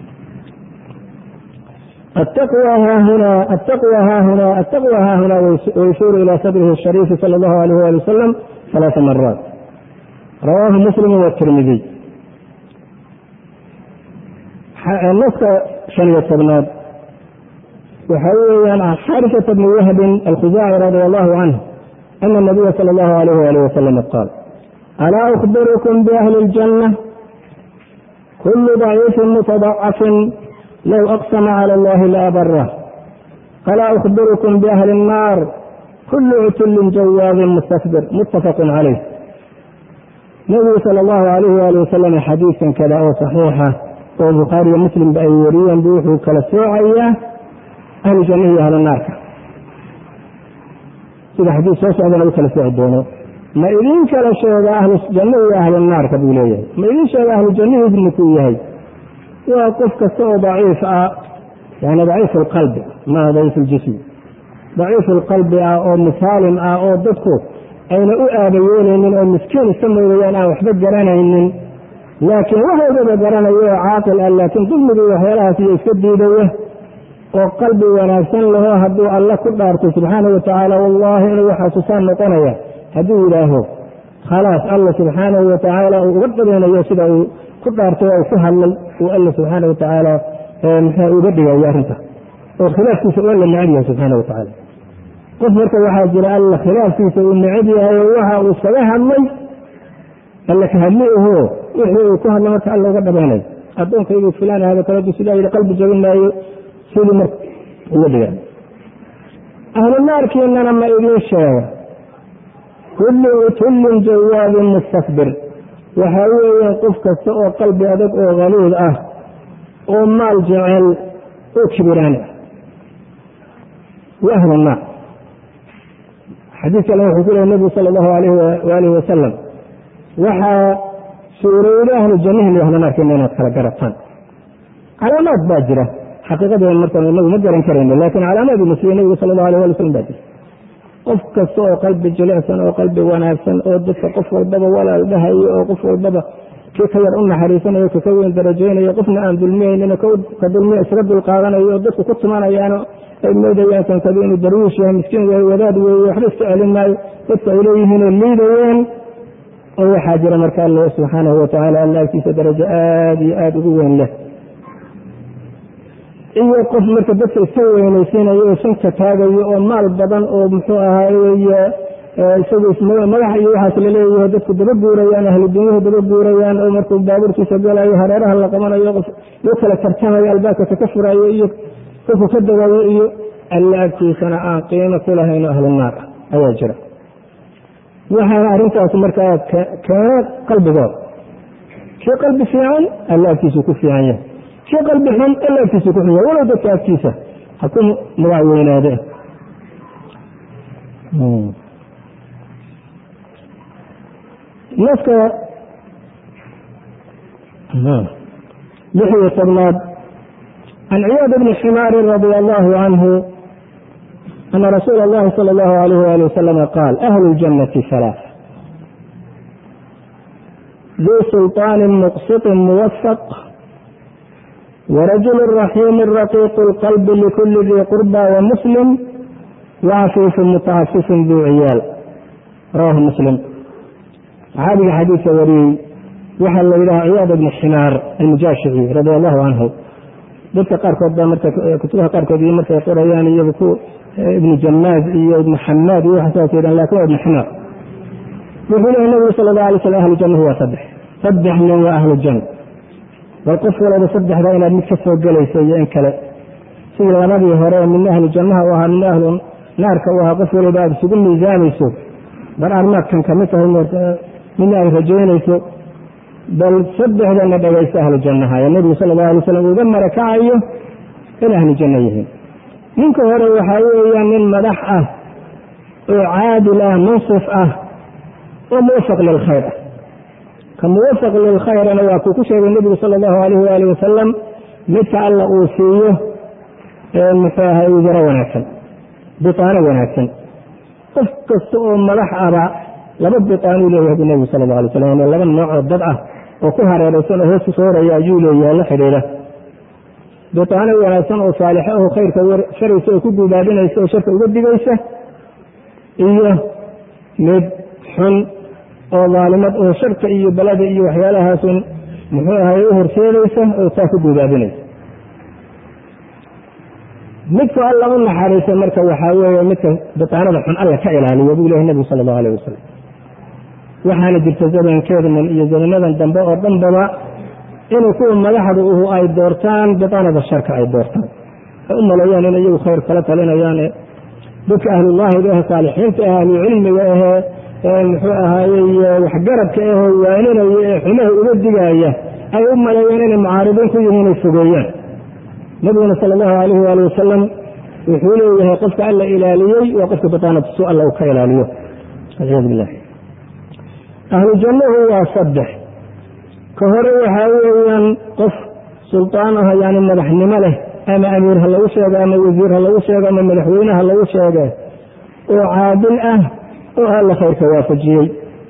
التقوى ها هنا التقوى ها هنا التقوى ها هنا ويشير إلى صدره الشريف صلى الله عليه وآله وسلم ثلاث مرات رواه مسلم والترمذي نص شن التبناد وحويا عن حارثة بن وهب الخزاعي رضي الله عنه أن النبي صلى الله عليه وآله وسلم قال ألا أخبركم بأهل الجنة كل ضعيف متضعف لو أقسم على الله لأبره فلا أخبركم بأهل النار كل عتل جواب مستكبر متفق عليه النبي صلى الله عليه وآله وسلم حديثا كذا أو صحيحة والبخاري ومسلم بأي وريا بوحو كلا سوعية أهل الجنة أهل النار sida xadiis soo socdana u kala sooci doono ma idin kala sheega ahlu janno iyo ahlu naarka buu leeyahay ma idin sheega ahlu jannahiis ninkuu yahay waa qof kasta oo daciif ah yani daciif alqalbi maa daciif aljismi daciif alqalbi ah oo misaalim ah oo dadku ayna u aabayeelaynin oo miskiin iska moodayaan aan waxba garanaynin laakiin wax walbaba garanayo oo caaqil ah laakiin dulmigii waxyaalahaas iyo iska diidaya oo qalbi wanaagsan laho hadduu alla ku dhaarto subxaana wa tacaala wallahi inuu waxaa tusaan noqonaya hadduu yidhaaho khalaas alla subxaanahu wa tacaala uu uga dhabeynayo sida uu ku dhaartay oo ku hadlay uu alla subxaana wa tacaala mxua uga dhigayo arrinta oo khilaafkiisa u alla necab yahay subxaana wa tacaala qof marka waxaa jira alla khilaafkiisa uu necab yahay oo waxa uu iskaga hadlay alla ka hadli aho wixii uu ku hadla marka alla uga dhabeynayo addoonkaygu filaan ahada kaladu sidaa yidhi qalbi jabin maayo sidii marka uga dhiga ahlu naarkiinana ma idiin sheega kullu utullin jawaabin mustakbir waxaa weeye qof kasta oo qalbi adag oo haluud ah oo maal jecel oo kibiraan ah wa ahlu naar xadiis kale wuxuu ku lehy nebigu sala allahu alayh waalihi wasalam waxaa suurowda ahlu jannihin iyo ahlu naarkiina inaad kala garataan calaamaad baa jira xaqiiqadeeda marka inagu ma garan karayno laakiin calaamaadii la siiyey nebigu sala allahu alay wali slam baa jira qof kasta oo qalbi jilicsan oo qalbi wanaagsan oo dadka qof walbaba walaal dhahayo oo qof walbaba kii ka yar u naxariisanayo kaka weyn darajeynayo qofna aan dulmiyeynin ka dulmiya isaga dulqaadanayo oo dadku ku tumanayaano ay moodayaan kankadu inuu darwiish yahay miskiin yahay wadaad weeye waxba iska celin maayo dadka ay leeyihiinoo liidayeen oo waxaa jira marka alla subxaanahu watacaala alla agtiisa darajo aada iyo aada ugu weyn leh iyo qof marka dadka iska weynaysiinayo oo sanka taagayo oo maal badan oo muxuu ahaay isagu madax iyo waxaas laleeyahay dadku daba guurayaan ahlu dunyuhu daba guurayaan oo markuu baabuurkiisa galayo hareeraha la qabanayo qof loo kala tartamayo albaabka kaka furayo iyo qofku ka dawayo iyo alla agtiisana aan qiimo ku lahayno ahlu naar ah ayaa jira waxaana arrintaas markaa keena qalbigooda kii qalbi fiican alla agtiisu ku fiican yahay kii qalbi xun alla agtiisa ku xun yahay walow dadka agtiisa ha ku magac weynaade naska lix iyo tobnaad can ciyaad bni ximaarin radia allahu canhu ana rasuula اllahi salى اllahu alayh wali wasalama qaal ahlu اljannati halaaث duu sulطaani muqsiطin muwafaq warajulu raxiimi raqiiqu اlqalbi likuli dii qurba wamuslim wacafiifu mutacafifin duu ciyaal rawahu muslim saxaabiga xadiidka wariyey waxaa la yidhaha ciyaad ibni ximaar almujaashici radi allahu canhu dadka qaarkood baa marka kutubaha qaarkood iyo markay qorayaan iyagu ku ibnu jamaaz iyo ibnu xamaad iyo waxasaas yidhahan lakin waa ibnu ximaar wuxuu lehay nabigu sala allah alay slam ahlu jannahu waa saddex saddex nin waa ahlu janna bal qof walaba saddexda inaad mid ka soo gelayso iyo in kale sidii labadii hore midna ahlu jannaha u ahaa midna ahlu naarka u ahaa qof waliba aad isugu miisaamayso bal armaadkan kamid tahay midna ay rajaynayso bal saddexdana dhagaysta ahlu jannaha ee nebigu sala allahu alay slam uga marakacayo in ahlu janno yihiin ninka hore waxaa weeyaan nin madax ah oo caadil ah munsif ah oo muwafaq lilkhayr ah ka muwafaq lilkhayrana waa kuu ku sheegay nebigu sala allahu alayh waali wasalam midka alla uu siiyo muxuu ahay wizaro wanaagsan bitaano wanaagsan qof kasta oo madax aba laba bitaanuu leeyahay bu nebigu sala allah alay slam laba nooc oo dad ah oo ku hareeraysan oo hoos ku soo horaya ayuu leeyahay la xidhiidha bitaano wanaagsan oo saalixo aho khayrka sharaysa oo ku guubaadinaysa oo sharka uga digaysa iyo mid xun oo daalimad oo sharka iyo balada iyo waxyaalahaasun muxuu ahay u horseedaysa oo taa ku guubaadinaysa midku alla u naxariisa marka waxaa weeye midka bitaanada xun alla ka ilaaliyo buu lehay nebigu sala allahu alayh wasalam waxaana jirta zamankeednan iyo zamanadan dambe oo dhanbaba inuu kuwa madaxda uhu ay doortaan bitaanada sharka ay doortaan ay u maleeyaan in iyagu khayr kala talinayaan dadka ahlullaahiga ah saalixiinta ah ahlucilmiga ahee muxuu ahaayey waxgaradka ahee waaninaya ee xumaha uga digaaya ay u maleeyaan inay mucaaridiin ku yihiin inay fogeeyaan nabiguna sala allahu alayh waali wasalam wuxuu leeyahay qofka alla ilaaliyey waa qofka bitaanadsu alla uu ka ilaaliyo walciyaadu billah ahlu jannahu waa saddex ka hore waxaa weeyaan qof sultaan ah yani madaxnimo leh ama amiir ha lagu sheego ama wasiir ha lagu sheego ama madaxweyne ha lagu sheege oo caadil ah oo alla khayrka waafajiyey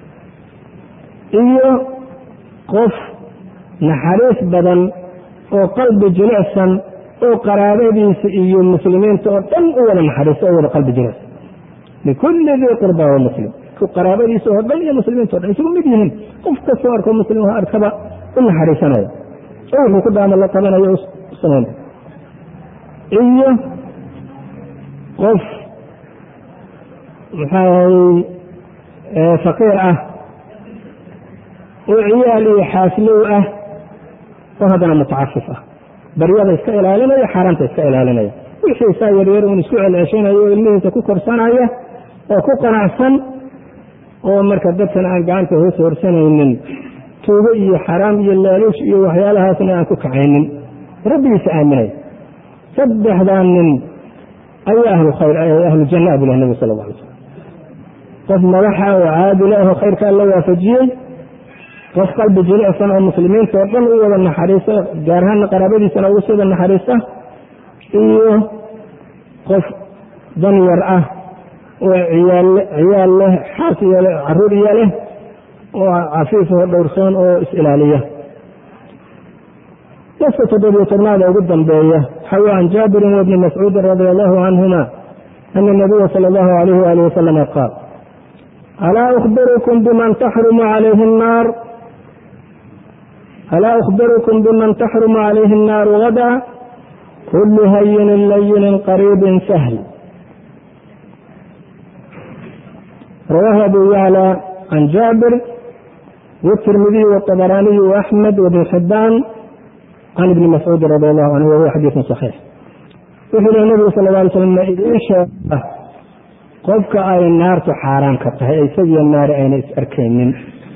iyo qof naxariis badan oo qalbi jilicsan oo qaraabadiisa iyo muslimiinta oo dhan u wada naxariisto oo wada qalbi jilicsan likulli dii qurba wa muslim qaraabadiisa oo dhan iyo muslimiinta o dhan isugu mid yihiin qof kastoo arko muslim arkaba u naxariisanaya oo wuxuu ku daama la qabanayo samayn iyo qof maxaahay faqiir ah oo ciyaal iyo xaaslow ah oo haddana mutacafif ah baryada iska ilaalinaya xaaraanta iska ilaalinaya wixiisaa yaryar uun isku celceshanayo oo ilmihiisa ku korsanaya oo ku qanacsan oo marka dadkan aan gacanta hoos horsanaynin tuugo iyo xaraam iyo laaluush iyo waxyaalahaasna aan ku kacaynin rabbigiisa aaminaya saddexdaa nin ayaa ahlu khayr ahlu janna bu lah nabig sal la alay slam qof madaxa oo caadila ahoo khayrka alla waafajiyey qof qalbi jilicsan oo muslimiinta oo dhan u wada naxariista gaar ahaanna qaraabadiisana ugu sida naxariista iyo qof danyar ah oo ciyaal leh xaas iyo caruur iyo leh oo cafiif oo dhowrsoon oo is-ilaaliya naska toddobiyo tobnaada ugu dambeeya xawa can jaabirin wabni mascuudin radia allahu canhuma ana nabiya sala allahu alayh waali wasalama qaal alaa ukhbirukum biman taxrumu calayhi الnaar alaa ukhbirukum biman taxrumu calayhi الnaaru gada kulu hayinin layinin qariibin sahl rawaahu abu yaclى can jaabir wالtirmidiy wالطabaraaniy وaxmed wbn xibaan can ibni mascuudi radi allahu canhu wahuwa xadiiثun صaxiix wuxuu yihi nabigu sal ه alay slam ma idiin sheega qofka ay naartu xaaraan ka tahay isagiyo naari ayna is arkaynin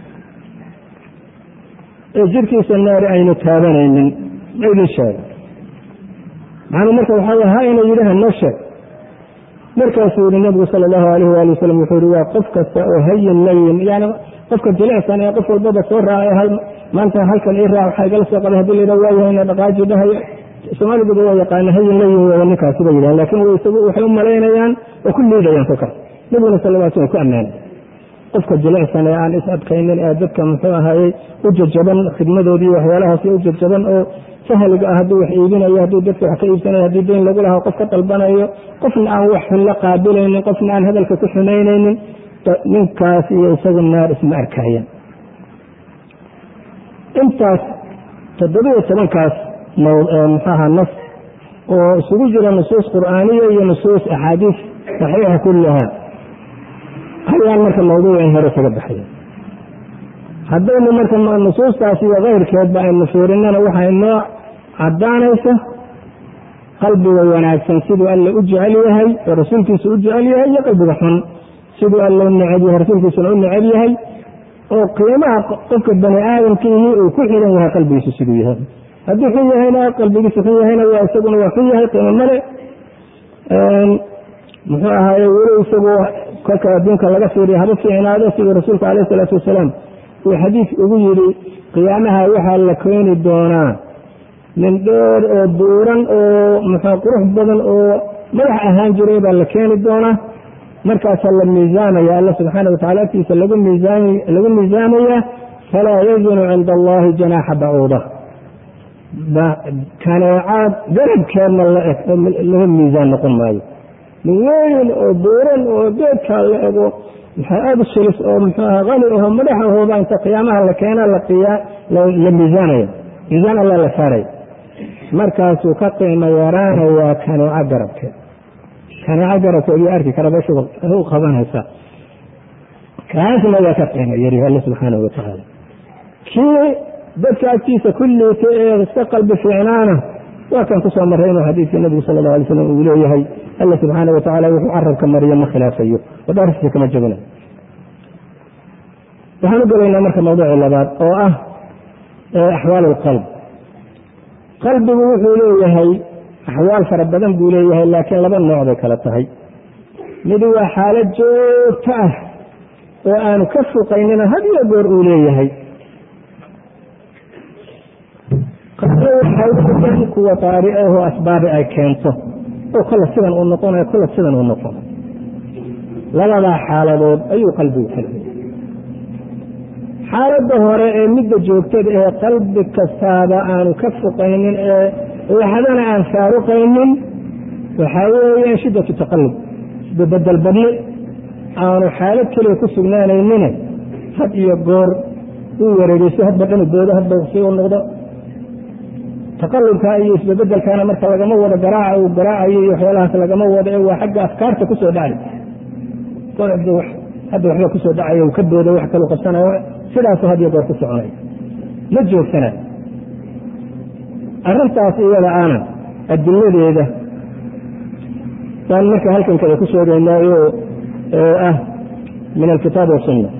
ee jirkiisa naari aynu taabanaynin ma idin sheega macnuu marka waxaa w ha ina yidhi hanoo sheeg markaasuu yihi nabigu sala allahu alayh waali wasalam wuxuu yihi waa qof kasta oo hayin layin yani qofka jilicsan ee qof walbaba soo raacay maanta halkan ii raac waxaa igala soo qaday hadii layidha waa yahayna dhaqaaji dhahayo soomaaliduba waa yaqaana hayin la yihin waa ninkaasi ba yidhahan lakin isagu waxay u malaynayaan oo ku liidayaan kolkaas nabiguna sal lla slam ku ammaanay qofka jilicsan ee aan is adkaynin ee dadka muxuu ahayey u jajaban khidmadoodii waxyaalahaas u jajaban oo sahliga ah hadduu wax iibinayo hadduu dadka wax ka iibsanayo haddii dayn lagu lahaa qof ka dalbanayo qofna aan wax xun la qaabilaynin qofna aan hadalka ku xumaynaynin ninkaas iyo isagu naar isma arkaayan intaas toddobiyo tobankaas muxuaha nas oo isugu jira nusuus qur'aaniya iyo nusuus axaadiis saxiixa kullaha ayaan marka mawduucin hore kaga baxaya haddaynu marka nusuustaas iyo kayrkeedba aynu fiirinnana waxay noo caddaanaysa qalbiga wanaagsan siduu alle u jecel yahay oo rasuulkiisa u jecel yahay iyo qalbiga xun siduu alle u neceb yahay rasuulkiisuna u neceb yahay oo qiimaha qofka bani aadamkiihii uu ku xiran yahay qalbigiisu siduu yahay hadduu xun yahayna qalbigiisu xun yahayna waa isaguna waa xun yahay qiimo male muxuu ahaaye weli isagu kolka adduunka laga fiiriya haba fiicnaado siduu rasuulku calayh isalaatu wasalaam uu xadiis ugu yidhi qiyaamaha waxaa la keeni doonaa nin dheer oo buuran oo muxuu qurux badan oo madax ahaan jiray baa la keeni doonaa markaasaa la miisaamaya alla subxaana watacala agtiisa lagu miilagu miisaamaya falaa yazinu cinda allahi janaaxa bacuuda kaneecaad garabkeedna laga miisaan noqon maayo nin weyn oo buuran oo geedkaa la ego maxaa aada u sulis oo muxuuaha qani aho madax ahooba inta qiyaamaha la keena la miisaanaya miisaan alla la saaraya markaasuu ka qiimo yaraanayaa kaneeco garabkeed kaneeco garabkeed iyo arki kara bashu u qabanaysaa kaasna waa ka qiimo yari alle subxaanahu watacaala kii dadka agtiisa kulliita ee iska qalbi fiicnaana waa kan kusoo marray inuu xadiidkii nabigu sala allahu alay slam uu leeyahay alla subxaana wa tacala wuxuu carabka mariyo ma khilaafayo oo dhaarkiisa kama jabinayo waxaan u gelaynaa marka mawduuci labaad oo ah axwaal alqalb qalbigu wuxuu leeyahay axwaal fara badan buu leeyahay laakiin laba nooc bay kala tahay mid waa xaalad joogto ah oo aanu ka fuqaynina had iyo goor uu leeyahay waxay kuwa taari ahoo asbaabi ay keento oo kolla sidan uu noqonayo kolla sidan uu noqonayo labadaa xaaladood ayuu qalbigu kala xaaladda hore ee midda joogtada ee qalbi kastaaba aanu ka fuqaynin ee waxdana aan faaruqaynin waxaa weeye shiddatu taqallub isbabedel badni aanu xaalad keliya ku sugnaanaynine had iyo goor uu wareegeyso hadba dhanu boodo hadba si u noqdo taqalubka iyo isbabedelkana marka lagama wado garaaca uu garaacayo iyo waxyaalahaas lagama wado ee waa xagga afkaarta kusoo dhacay hadda waxba kusoo dhacay uu ka boodo wax kalu qabsanayo sidaasu had iyo goor ku soconay ma joogsana arrintaas iyada ana adiladeeda baan marka halkan kada ku sheegaynaayo ah min alkitaab wasunna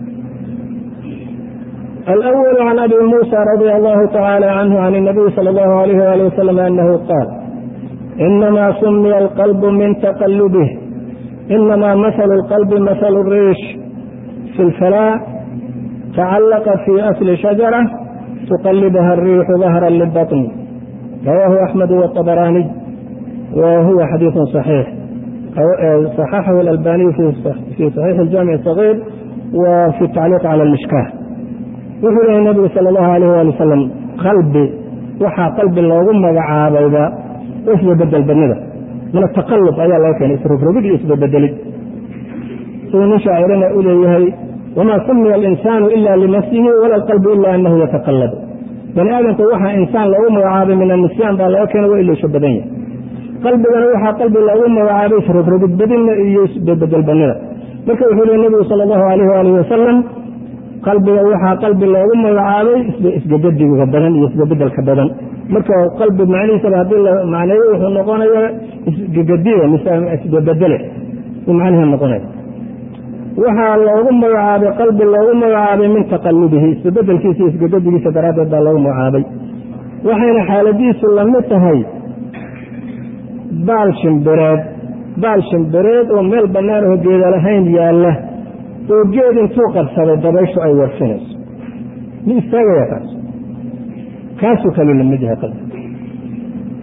الأول عن أبي موسى رضي الله تعالى عنه عن النبي صلى الله عليه وآله وسلم أنه قال إنما سمي القلب من تقلبه إنما مثل القلب مثل الريش في الفلاة تعلق في أصل شجرة تقلبها الريح ظهرا للبطن رواه أحمد والطبراني وهو حديث صحيح صححه الألباني في صحيح الجامع الصغير وفي التعليق على المشكاه wuxuu lehay nabigu sal allahu alayh waali wasalam qalbi waxaa qalbi loogu magacaabayba isbabedel badnida min ataqalub ayaa laga keenay isrogrogid iyo isbabedelid siduu nin shaacirana u leeyahay wamaa sumiya alinsaanu ila linafsihi wala alqalbu ila anahu yataqalab bani aadamka waxaa insaan loogu magacaabay min annisyaan baa laga keenay waa iloosho badan yahay qalbigana waxaa qalbi loogu magacaabay isrogrogid badina iyo isbabedel badnida marka wuxuu lehy nabigu sal allahu alayh waalihi wasalam qalbiga waxaa qalbi loogu magacaabay isgagadiga badan iyo isbabedelka badan marka qalbi macnihiisaba haddii la macneeyo wuxuu noqonaya isgagadiga mise isbabedele u macnihi noqonaya waxaa loogu magacaabay qalbi loogu magacaabay min taqalubihi isbabedelkiisa iyo isgagadigiisa daraaddeed baa loogu magacaabay waxayna xaaladiisu lamid tahay baal shimbireed baal shimbireed oo meel bannaan oo geeda lahayn yaalla oo geed intuu qabsaday dabayshu ay warfinayso mi istaagaya kaas kaasuu kaluu lamid yahay qalbi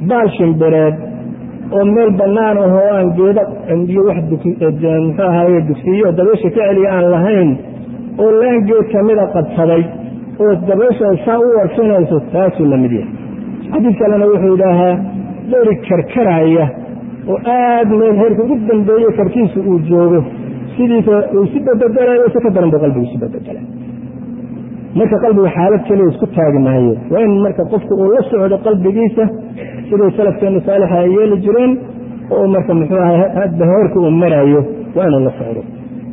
baal shimbireed oo meel bannaan ahoo aan geedo iyo wax muxuu ahaye dugsiyo dabaysha ka celiya aan lahayn oo laan geed kamida qabsaday oo dabaysha saa u warfinayso taasuu la mid yahay xadiid kalena wuxuu idhaahaa dheri karkaraya oo aada meel heerka ugu dambeeye karkiisa uu joogo sidiisa uu isu badbedelayo si ka daran buu qalbigu isu badbedela marka qalbiga xaalad keliya isku taagi maayo waa in marka qofku uu la socdo qalbigiisa siday salafkeenu saalixa ay yeeli jireen oo marka muxuu aha hadba heerka uu marayo waa inuu la socdo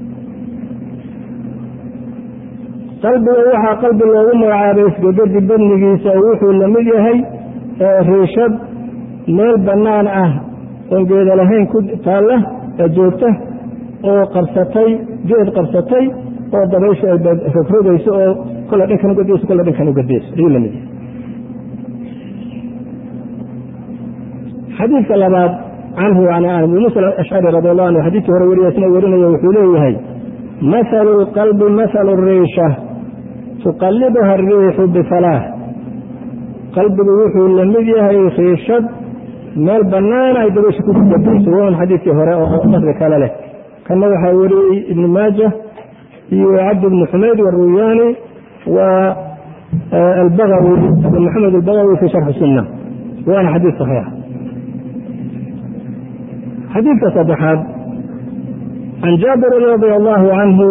qalbiga waxaa qalbi loogu magacaabay isgegadi badnigiisa oo wuxuu la mid yahay riishad meel bannaan ah oon geeda lahayn ku taalla ee joogta oo qabsatay geed qabsatay oo dabaysha ay rogrogayso oo kolle dhankan ugadeyso kolle dhankan ugadeyso ayuu la mid yahay xadiidka labaad canhu an abu musa ashcari radi allahu anhu xadiidkii hore weriya isna werinayo wuxuu leeyahay mahalu lqalbi mahalu riisha tuqalibuha ariixu bifalaah qalbigu wuxuu la mid yahay riishad meel bannaan ay dabaysha ku gadayso waun xadiidkii hore oo lafdi kale leh kana waxaa weriyey ibnu maaja iyo cabdi bni xumayd waruyaani wa albagawi abu maxamed albagawi fi sharxi sunna waana xadiid saxiix xadiidka saddexaad can jaabirin radi allahu canhu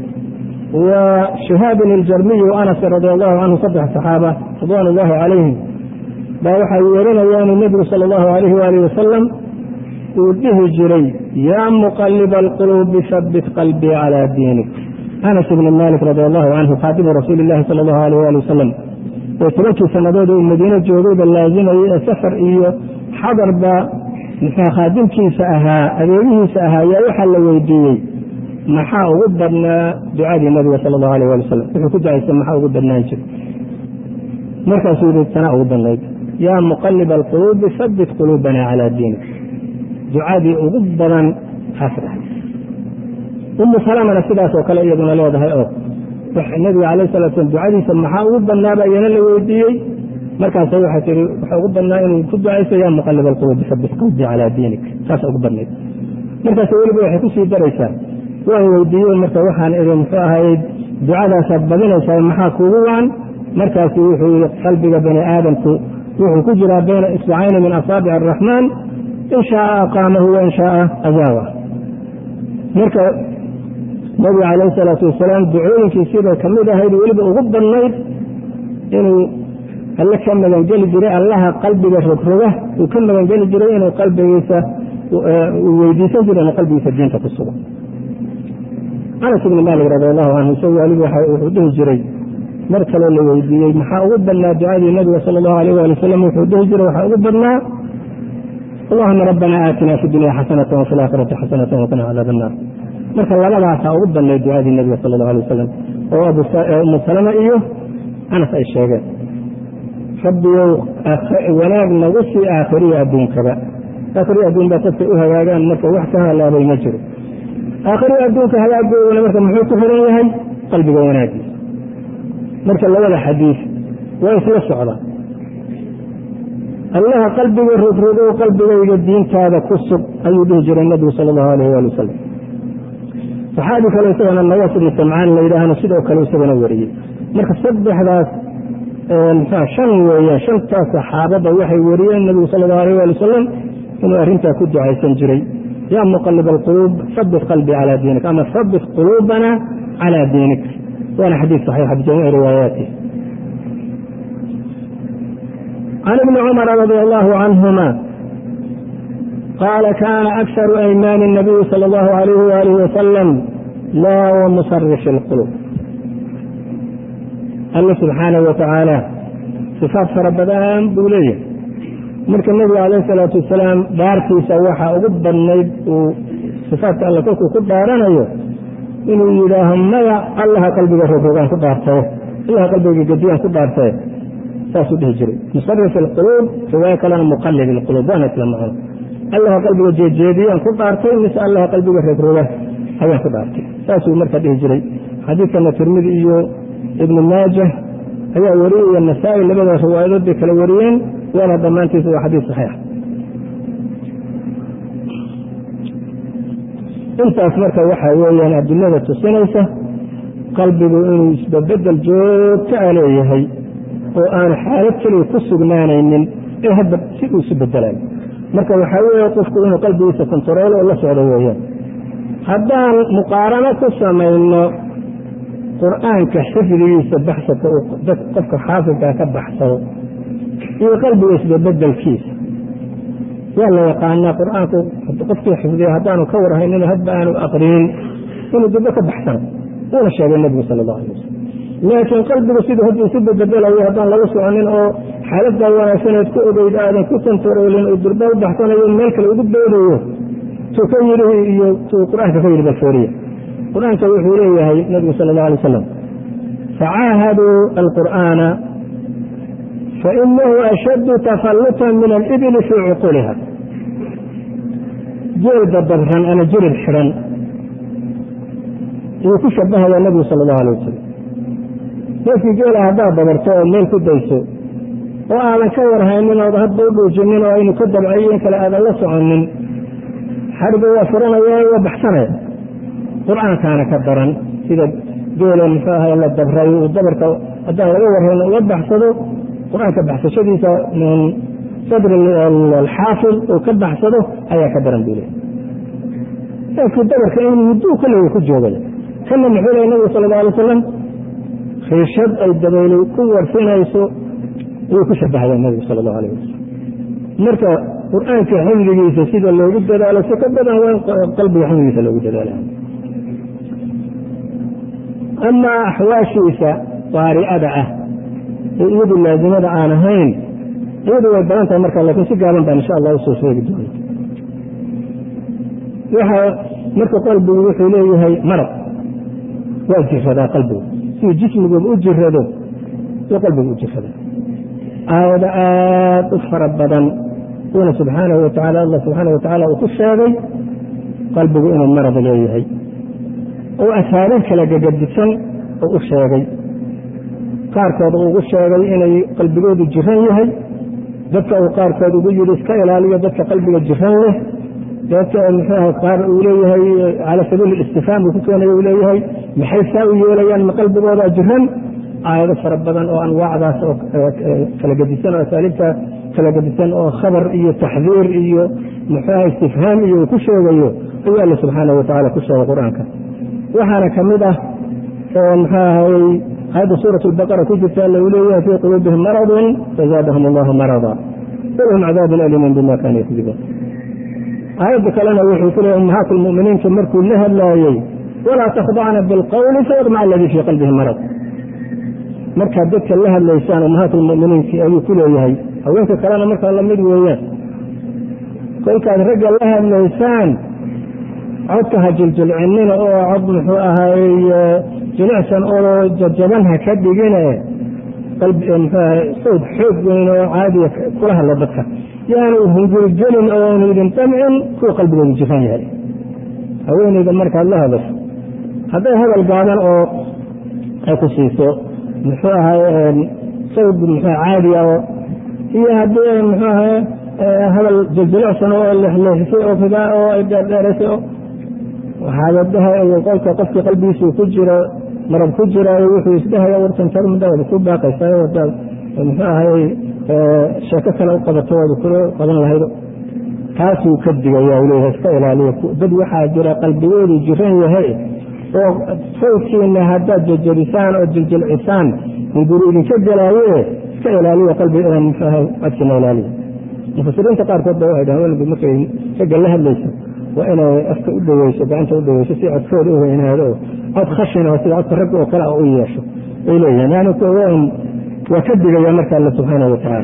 wa shihaabin iljarmiyi wa anas radi allahu canhu saddex saxaaba ridwan ullahi calayhim baa waxay weerinayaan nebigu sala allahu alayh waalih wasalam uu dhihi jiray yaa muqaliba alquluubi habbit qalbii calaa diinik anas ibni malik radi allahu canhu khaadimu rasuuli illahi sala allahu alayh ali wasalam oo tobankii sannadood uu madiine joogayba laazimayay ee safar iyo xadarba muxuu khaadimkiisa ahaa adeegihiisa ahaa yaa waxaa la weydiiyey maxaa ugu badnaa ducadii nabiga sala allahu alayh ali wasalam wuxuu ku ducaysa maxaa ugu badnaan jira markaasuu yihi tanaa ugu badnayd yaa muqaliba alquluubi habbit quluubana calaa diinik ducadii ugu badan taas dhahay umu salamana sidaas oo kale iyaduna leedahay oo nabiga calayh salatu slam ducadiisa maxaa ugu badnaaba iyana la weydiiyey markaasa waxay tii waxa ugu badnaa inuu ku ducayso yaa muqalib alquluubi habbit qalbii calaa diinik saasa ugu badnayd markaas weliba waxay kusii daraysaa waan weydiiyey marka waxaan idhi muxuu ahayey ducadaasaad badinaysaa maxaa kuugu wacan markaasu wuxuu yii qalbiga bani aadamku wuxuu ku jiraa bayna isbacayni min asaabic araxmaan in shaaa aqaamahu wain shaaa azaawa marka nabiga calayhi salaatu wasalaam ducooyinkiisiibay ka mid ahayd weliba ugu badnayd inuu alle ka magangeli jiray allaha qalbiga rogroga uu ka magangeli jiray inuu qalbigiisa uu weydiisan jiray inuu qalbigiisa diinta ku sugo anas ibni maalik radi allahu canhu isagu waliba wuxuu dhihi jiray mar kaloo la weydiiyey maxaa ugu badnaa ducadii nabiga sala allahu alayh waali wasalam wuxuu dhihi jiray waxaa ugu badnaa allahuma rabbana aatina fi dunya xasanata wafi laakhirati xasanata waqina cadaab annaar marka labadaasaa ugu badnayd ducadii nabiga sala allahu alay wasalam oo umu salama iyo anas ay sheegeen rabbiyow wanaag nagu sii aakhiriya adduunkaba aakhiriya adduun baa dadkay u hagaagaan marka wax ka halaabay ma jiro aakhiriya adduunka hagaagoodana marka muxuu ku xiran yahay qalbiga wanaagiisa marka labada xadiis waa isla socda allaha qalbiga rogrogow qalbigayga diintaada ku sug ayuu dhihi jiray nabigu sala allahu alayh waali wasalam saxaabi kale isagana nawaas ibnu samcaan la yidhaahno sidoo kale isagana wariyey marka saddexdaas mxua shan weeyaan shantaas saxaabada waxay wariyeen nabigu sala allahu alayh waali wasalam inuu arrintaa ku ducaysan jiray yaa muqalib alquluub habit qalbii calaa diinik ama habit quluubana calaa diinik waana xadiid saxiixa bijamiici riwaayaati can ibni cumara radi allahu canhuma qaala kaana akharu aymaani الnabiyi salى اllahu alayh waalih wasalam laa wamusarif اlqulub alla subxaanahu watacaala sifaad fara badan buu leeyahay marka nebiga calayh salaatu wasalaam dhaartiisa waxaa ugu badnayd uu sifaadka alle kolkuu ku dhaaranayo inuu yidhaaho maya allaha qalbiga rogrogaan ku dhaartaye allaha qalbiga gediyaan ku dhaartaye saasuu dhihi jiray musarif alquluub riwaayo kalena muqallib ilquluub waana isla macno allaha qalbiga jeejeediyaan ku dhaartay mise allaha qalbiga rogroga ayaan ku dhaartay saasuu marka dhihi jiray xadiidkana tirmidi iyo ibnu maaja ayaa wariyaya nasaa-i labada riwaayadood bay kala wariyeen waana dhammaantiisa waa xadiis saxiix intaas marka waxaa weeyaan adilada tusinaysa qalbigu inuu isbabedel joogto a leeyahay oo aan xaalad keliya ku sugnaanaynin ee hadda si uu isu bedelayo marka waxaa weeye qofku inuu qalbigiisa kontaroolo oo la socdo weeyaan haddaan muqaarano ku samayno qur-aanka xifdigiisa baxsadka uu qofka xaafidkaa ka baxsado iyo qalbiga isbabedelkiisa waa la yaqaanaa qur-aanku qofkii xifdiya haddaanu ka warhaynin hadba aanu aqrinin inuu dibbo ka baxsano wuuna sheegay nebigu sala allahu alay wasalam laakiin qalbigu siduu hadduu isu bedelayo haddaan lagu soconin oo xaaladdaa wanaagsaneed ku ogeyd aadan ku tantaroolin oo durba u baxsanayo meel kale ugu doodayo tuu ka yidhi iyo tuu qur-aanka ka yidhi balfooriya qur-aanka wuxuu leeyahay nebigu sala allahu alay wasalam facaahaduu alqur'aana fainahu ashaddu tafallutan min alibili fii cuquliha jeelda dabran ama jirib xidhan iyuu ku shabahaya nebigu sala allahu alay wasalam neefkii geela haddaad dabarto oo meel ku dayso oo aadan ka warhaynin ood hadba u dhuujinin oo aynu ka dabcayo in kale aadan la soconin xariga waa furanaya waa baxsanaya qur-aankaana ka daran sida geela muxuu ahay la dabray uu dabarka haddaan laga warhayn uga baxsado qur-aanka baxsashadiisa min sadri alxaafid uu ka baxsado ayaa ka daran buu leey neefkii dabarka in mudduu kollega ku joogay kana muxuu leey nabigu sala alla alay wasalam riishad ay dabayli ku warfinayso ayuu ku shabahaya nabigu sala allahu alayh wasalam marka qur-aanka xifdigiisa sida loogu dadaalo si ka badan waa in qalbiga xifdigiisa loogu dadaala amaa axwaashiisa qaari'ada ah ee iyadu laazimada aan ahayn iyadu way badan tahay marka laakiin si gaaban baan insha allah usoo sheegi doona waxa marka qalbigu wuxuu leeyahay marad waa jiradaa qalbigu siduu jismiguba u jirado suu qalbigu u jiradaa aayado aada u fara badan uuna subxaanahu watacala allah subxaanahu watacala uu ku sheegay qalbigu inuu marad leeyahay oo asaariib kala gegadisan oo u sheegay qaarkood uu ugu sheegay inay qalbigoodu jiran yahay dadka uu qaarkood ugu yidhi iska ilaaliyo dadka qalbiga jiran leh dadka muxuuaha qaar uu leeyahay cala sabiili istifhaam uu ku keenay uu leeyahay maxay saa u yeelayaan ma qalbigoodaa jiran aayado fara badan oo anwaacdaas oo kala gedisan oo asaaliibta kala gedisan oo khabar iyo taxdiir iyo muxuuaha istifhaam iyo uu ku sheegayo ayuu alla subxaanahu watacala ku sheegay qur-aanka waxaana ka mid ah muxuu ahay aayadda suurat albaqara ku jirta alla uu leeyahay fii quluubihim maradun fazaadahum allahu marada walahum cadaabun aliimun bima kaanu yakdibuun aayadda kalena wuxuu ku leeyahy ummahaat lmuminiinka markuu la hadlaayey walaa takhdacna bilqowli fayadmaca aladii fii qalbihi marad markaad dadka la hadlaysaan ummahaat lmuminiinki ayuu ku leeyahay haweenka kalena markaa lamid weeyaan kolkaad ragga la hadlaysaan codka ha jiljilcinina oo cod muxuu ahaay jilicsan oo jajaban ha ka dhigine mxuaha sawd xoog weyn oo caadiya kula hadla dadka yaanu hungurigelin oonu idin damcin kuwa qalbigoodu jiran yahay haweeneyda markaad la hadasho hadday hadal gaaban oo ay ku siiso muxuu ahay sawd muxua caadiya oo iyo haddii muxuu ahay hadal jiljilicsan oo leexleexisay oo fidaa oo ay dheerdheeraysay oo waxaadadaha qolka qofkii qalbigiisuu ku jiro marab ku jiraayo wuxuu isdhahaya wartan tarmadaada ku baaqaysaa wadaad muxuu ahay sheeko kale u qabato waad kula qaban lahaydo taasuu ka digaya leeyahay iska ilaaliya dad waxaa jira qalbigoodu jiran yahay oo sawdkiina haddaad jajabisaan oo jiljilcisaan hunguri idinka gelaaye iska ilaaliya qalbiga muxuu ahay codkina ilaaliya mufasiriinta qaarkood ba waxay dhahan weliba markay ragga la hadlayso waa inay afka u dhaweyso gacanta u dhaweyso si codkooda u weynaado oo cod khashina sida codka ragga oo kale u yeesho ay leeyihin yani waa ka digaya marka alla subxaanahu watacaala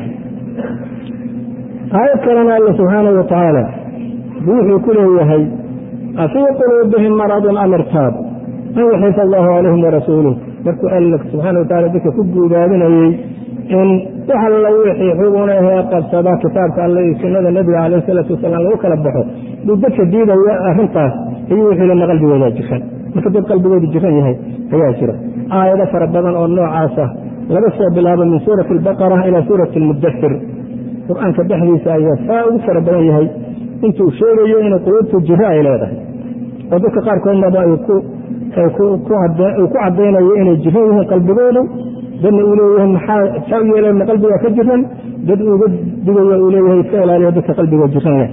aayad kalena alla subxaanahu watacaala wuxuu ku leeyahay afii quluubihim maradun am irtaabu an yaxifa allahu calayhim warasuuluh markuu alla subxaana watacala dadka ku guudaabinayey in wax alla wixii xuguna ahee qabsada kitaabka alle iyo sunnada nebiga calayh salaatu wasalaam lagu kala baxo buu dadka diidaya arrintaas ayuu wuxuu lena qalbigoodaa jiran marka dad qalbigoodu jiran yahay ayaa jira aayado fara badan oo noocaas ah laga soo bilaabo min suurati albaqara ilaa suurati almudasir qur-aanka dhexdiisa ayaa saa ugu fara badan yahay intuu sheegayo inay quluubtu jiro ay leedahay oo dadka qaarkoodnaba ku caddaynayo inay jiran yihiin qalbigoodu dadna uu leeyahay maxaa saa u yeeleen qalbigaa ka jiran dad uga digayo uu leeyahay iska ilaaliyo dadka qalbigoo jiran leh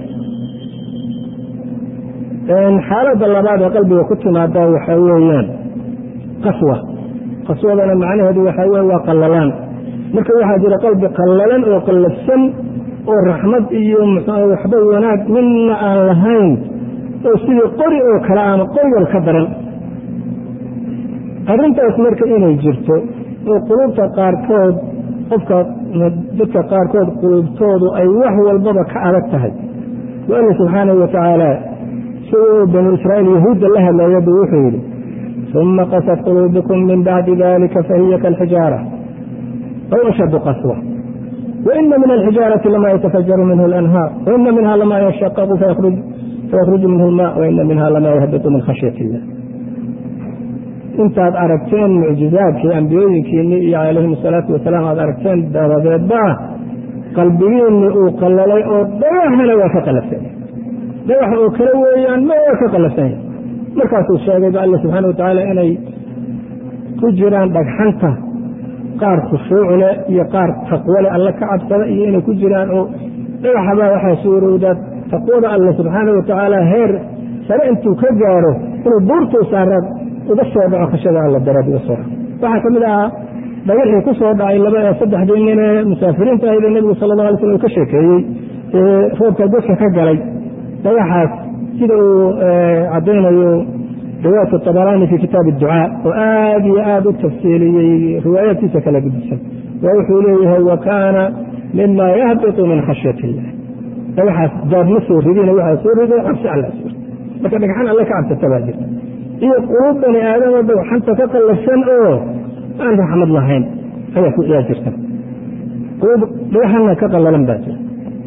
xaaladda labaad ee qalbiga ku timaada waxaa weeyaan qaswa qaswadana macnaheedu waxaa weye waa qallalaan marka waxaa jira qalbi qallalan oo qallafsan oo raxmad iyo waxba wanaag midna aan lahayn oo sidii qori oo kale ama qoryal ka daran arrintaas marka inay jirto oo qulubta qaarkood qofka dadka qaarkood qulubtoodu ay wax walbaba ka adag tahay wa alla subxaanahu wa tacaala isagoo banu israa'iil yahuudda la hadlayaba wuxuu yidhi uma qasad quluubukum min bacdi dalika fahiya kaalxijaara aw ashaddu qaswa waina min alxijaarati lama yatafajaru minhu alanhaar waina minha lama yashaqaqu fayakhruju minhu lma waina minha lama yahbitu min khashyat illah intaad aragteen mucjizaadkii ambiyooyinkiinni iyo calayhim asalaatu wasalaam aad aragteen dabadeedba qalbigiinni uu qallalay oo dhagaxana waa ka qalafsan dhagax oo kale weeyaan ma waa ka qalafsan yahay markaasuu sheegayba alla subxaana watacaala inay ku jiraan dhagxanta qaar khushuucleh iyo qaar taqwole alla ka cabsada iyo inay ku jiraan oo dhagaxabaa waxaa suurowdaa taqwada alla subxaana watacaala heer sare intuu ka gaaro inuu buurtuu saara uga soo dhaco khashada alla daraad uga soo dhaco waxaa ka mid ahaa dhagaxii ku soo dhacay laba ee saddexdii nin ee musaafiriinta ahaydee nebigu sala allah alay slam uu ka sheekeeyey ee roobka godka ka galay dhagaxaas sida uu caddaynayo riwaayat tabaraani fi kitaab adducaa oo aad iyo aad u tafsiiliyey riwaayaadkiisa kala gudbisan waa wuxuu leeyahay wa kaana mima yahbitu min khashyat illah dhagaxaas daad ma soo ridina waxaa soo riday cabsi alla soo marka dhagxan alle ka cabsata baa jirta iyo quluub bani aadamo dhagxanta ka qallafsan oo aan raxmad lahayn ayaa jirta quluub dhagaxana ka qallalan baa jirta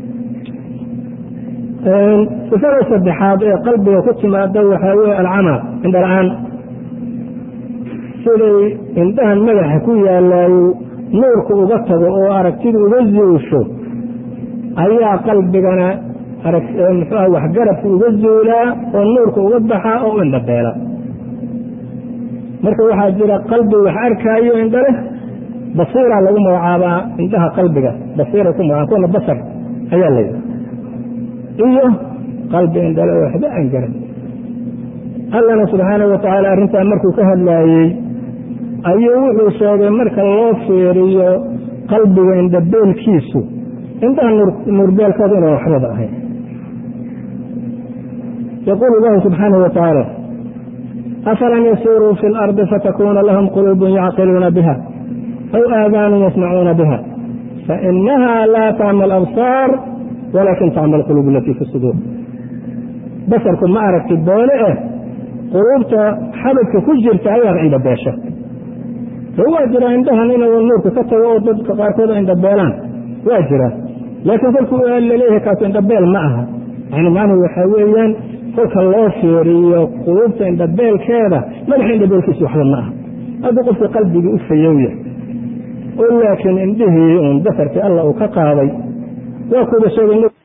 sifada saddexaad ee qalbiga ku timaada waxaa weye alcama indhala-aan siday indhahan madaxa ku yaalaayo nuurka uga tago oo aragtida uga zuusho ayaa qalbigana muxuuha waxgarabka uga zuulaa oo nuurka uga baxaa oo u indhabeela marka waxaa jira qalbi wax arkaayo indha leh basiira lagu magacaabaa indhaha qalbiga basiira ku magaca kuwana basar ayaa la yidhi iyo qalbi indhale oo waxba aan garan allana subxaanahu watacaala arrintaa markuu ka hadlaayey ayuu wuxuu sheegay marka loo fiiriyo qalbiga indhabeelkiisu indhaha nuurbeelkooda inaan waxbaba ahayn yaquulu allahu subxaanahu watacaala afalam yasiiruu fi اlardi fatakuna lahum quluubun yacqiluuna biha aw aadaanun yasmacuuna biha fainaha laa tacma alabsaar walaakin tacma alquluub alatii fi suduur basarku ma aragti boole eh quluubta xabadka ku jirta ayaa indhabeesha waa jira indhahan inuu nuurka ka tago oo dadka qaarkood indhabeelaan waa jira laakiin kolkuu laleeyahay kaasu indhabeel ma aha yani macnuhu waxaa weeyaan kolka loo fiiriyo quluubta indhabeelkeeda madaxa indhabeelkiisu waxba ma aha hadduu qofka qalbigii u fayowya oo laakiin indhihii uun basarkii alla uu ka qaaday waa kuuba sheegay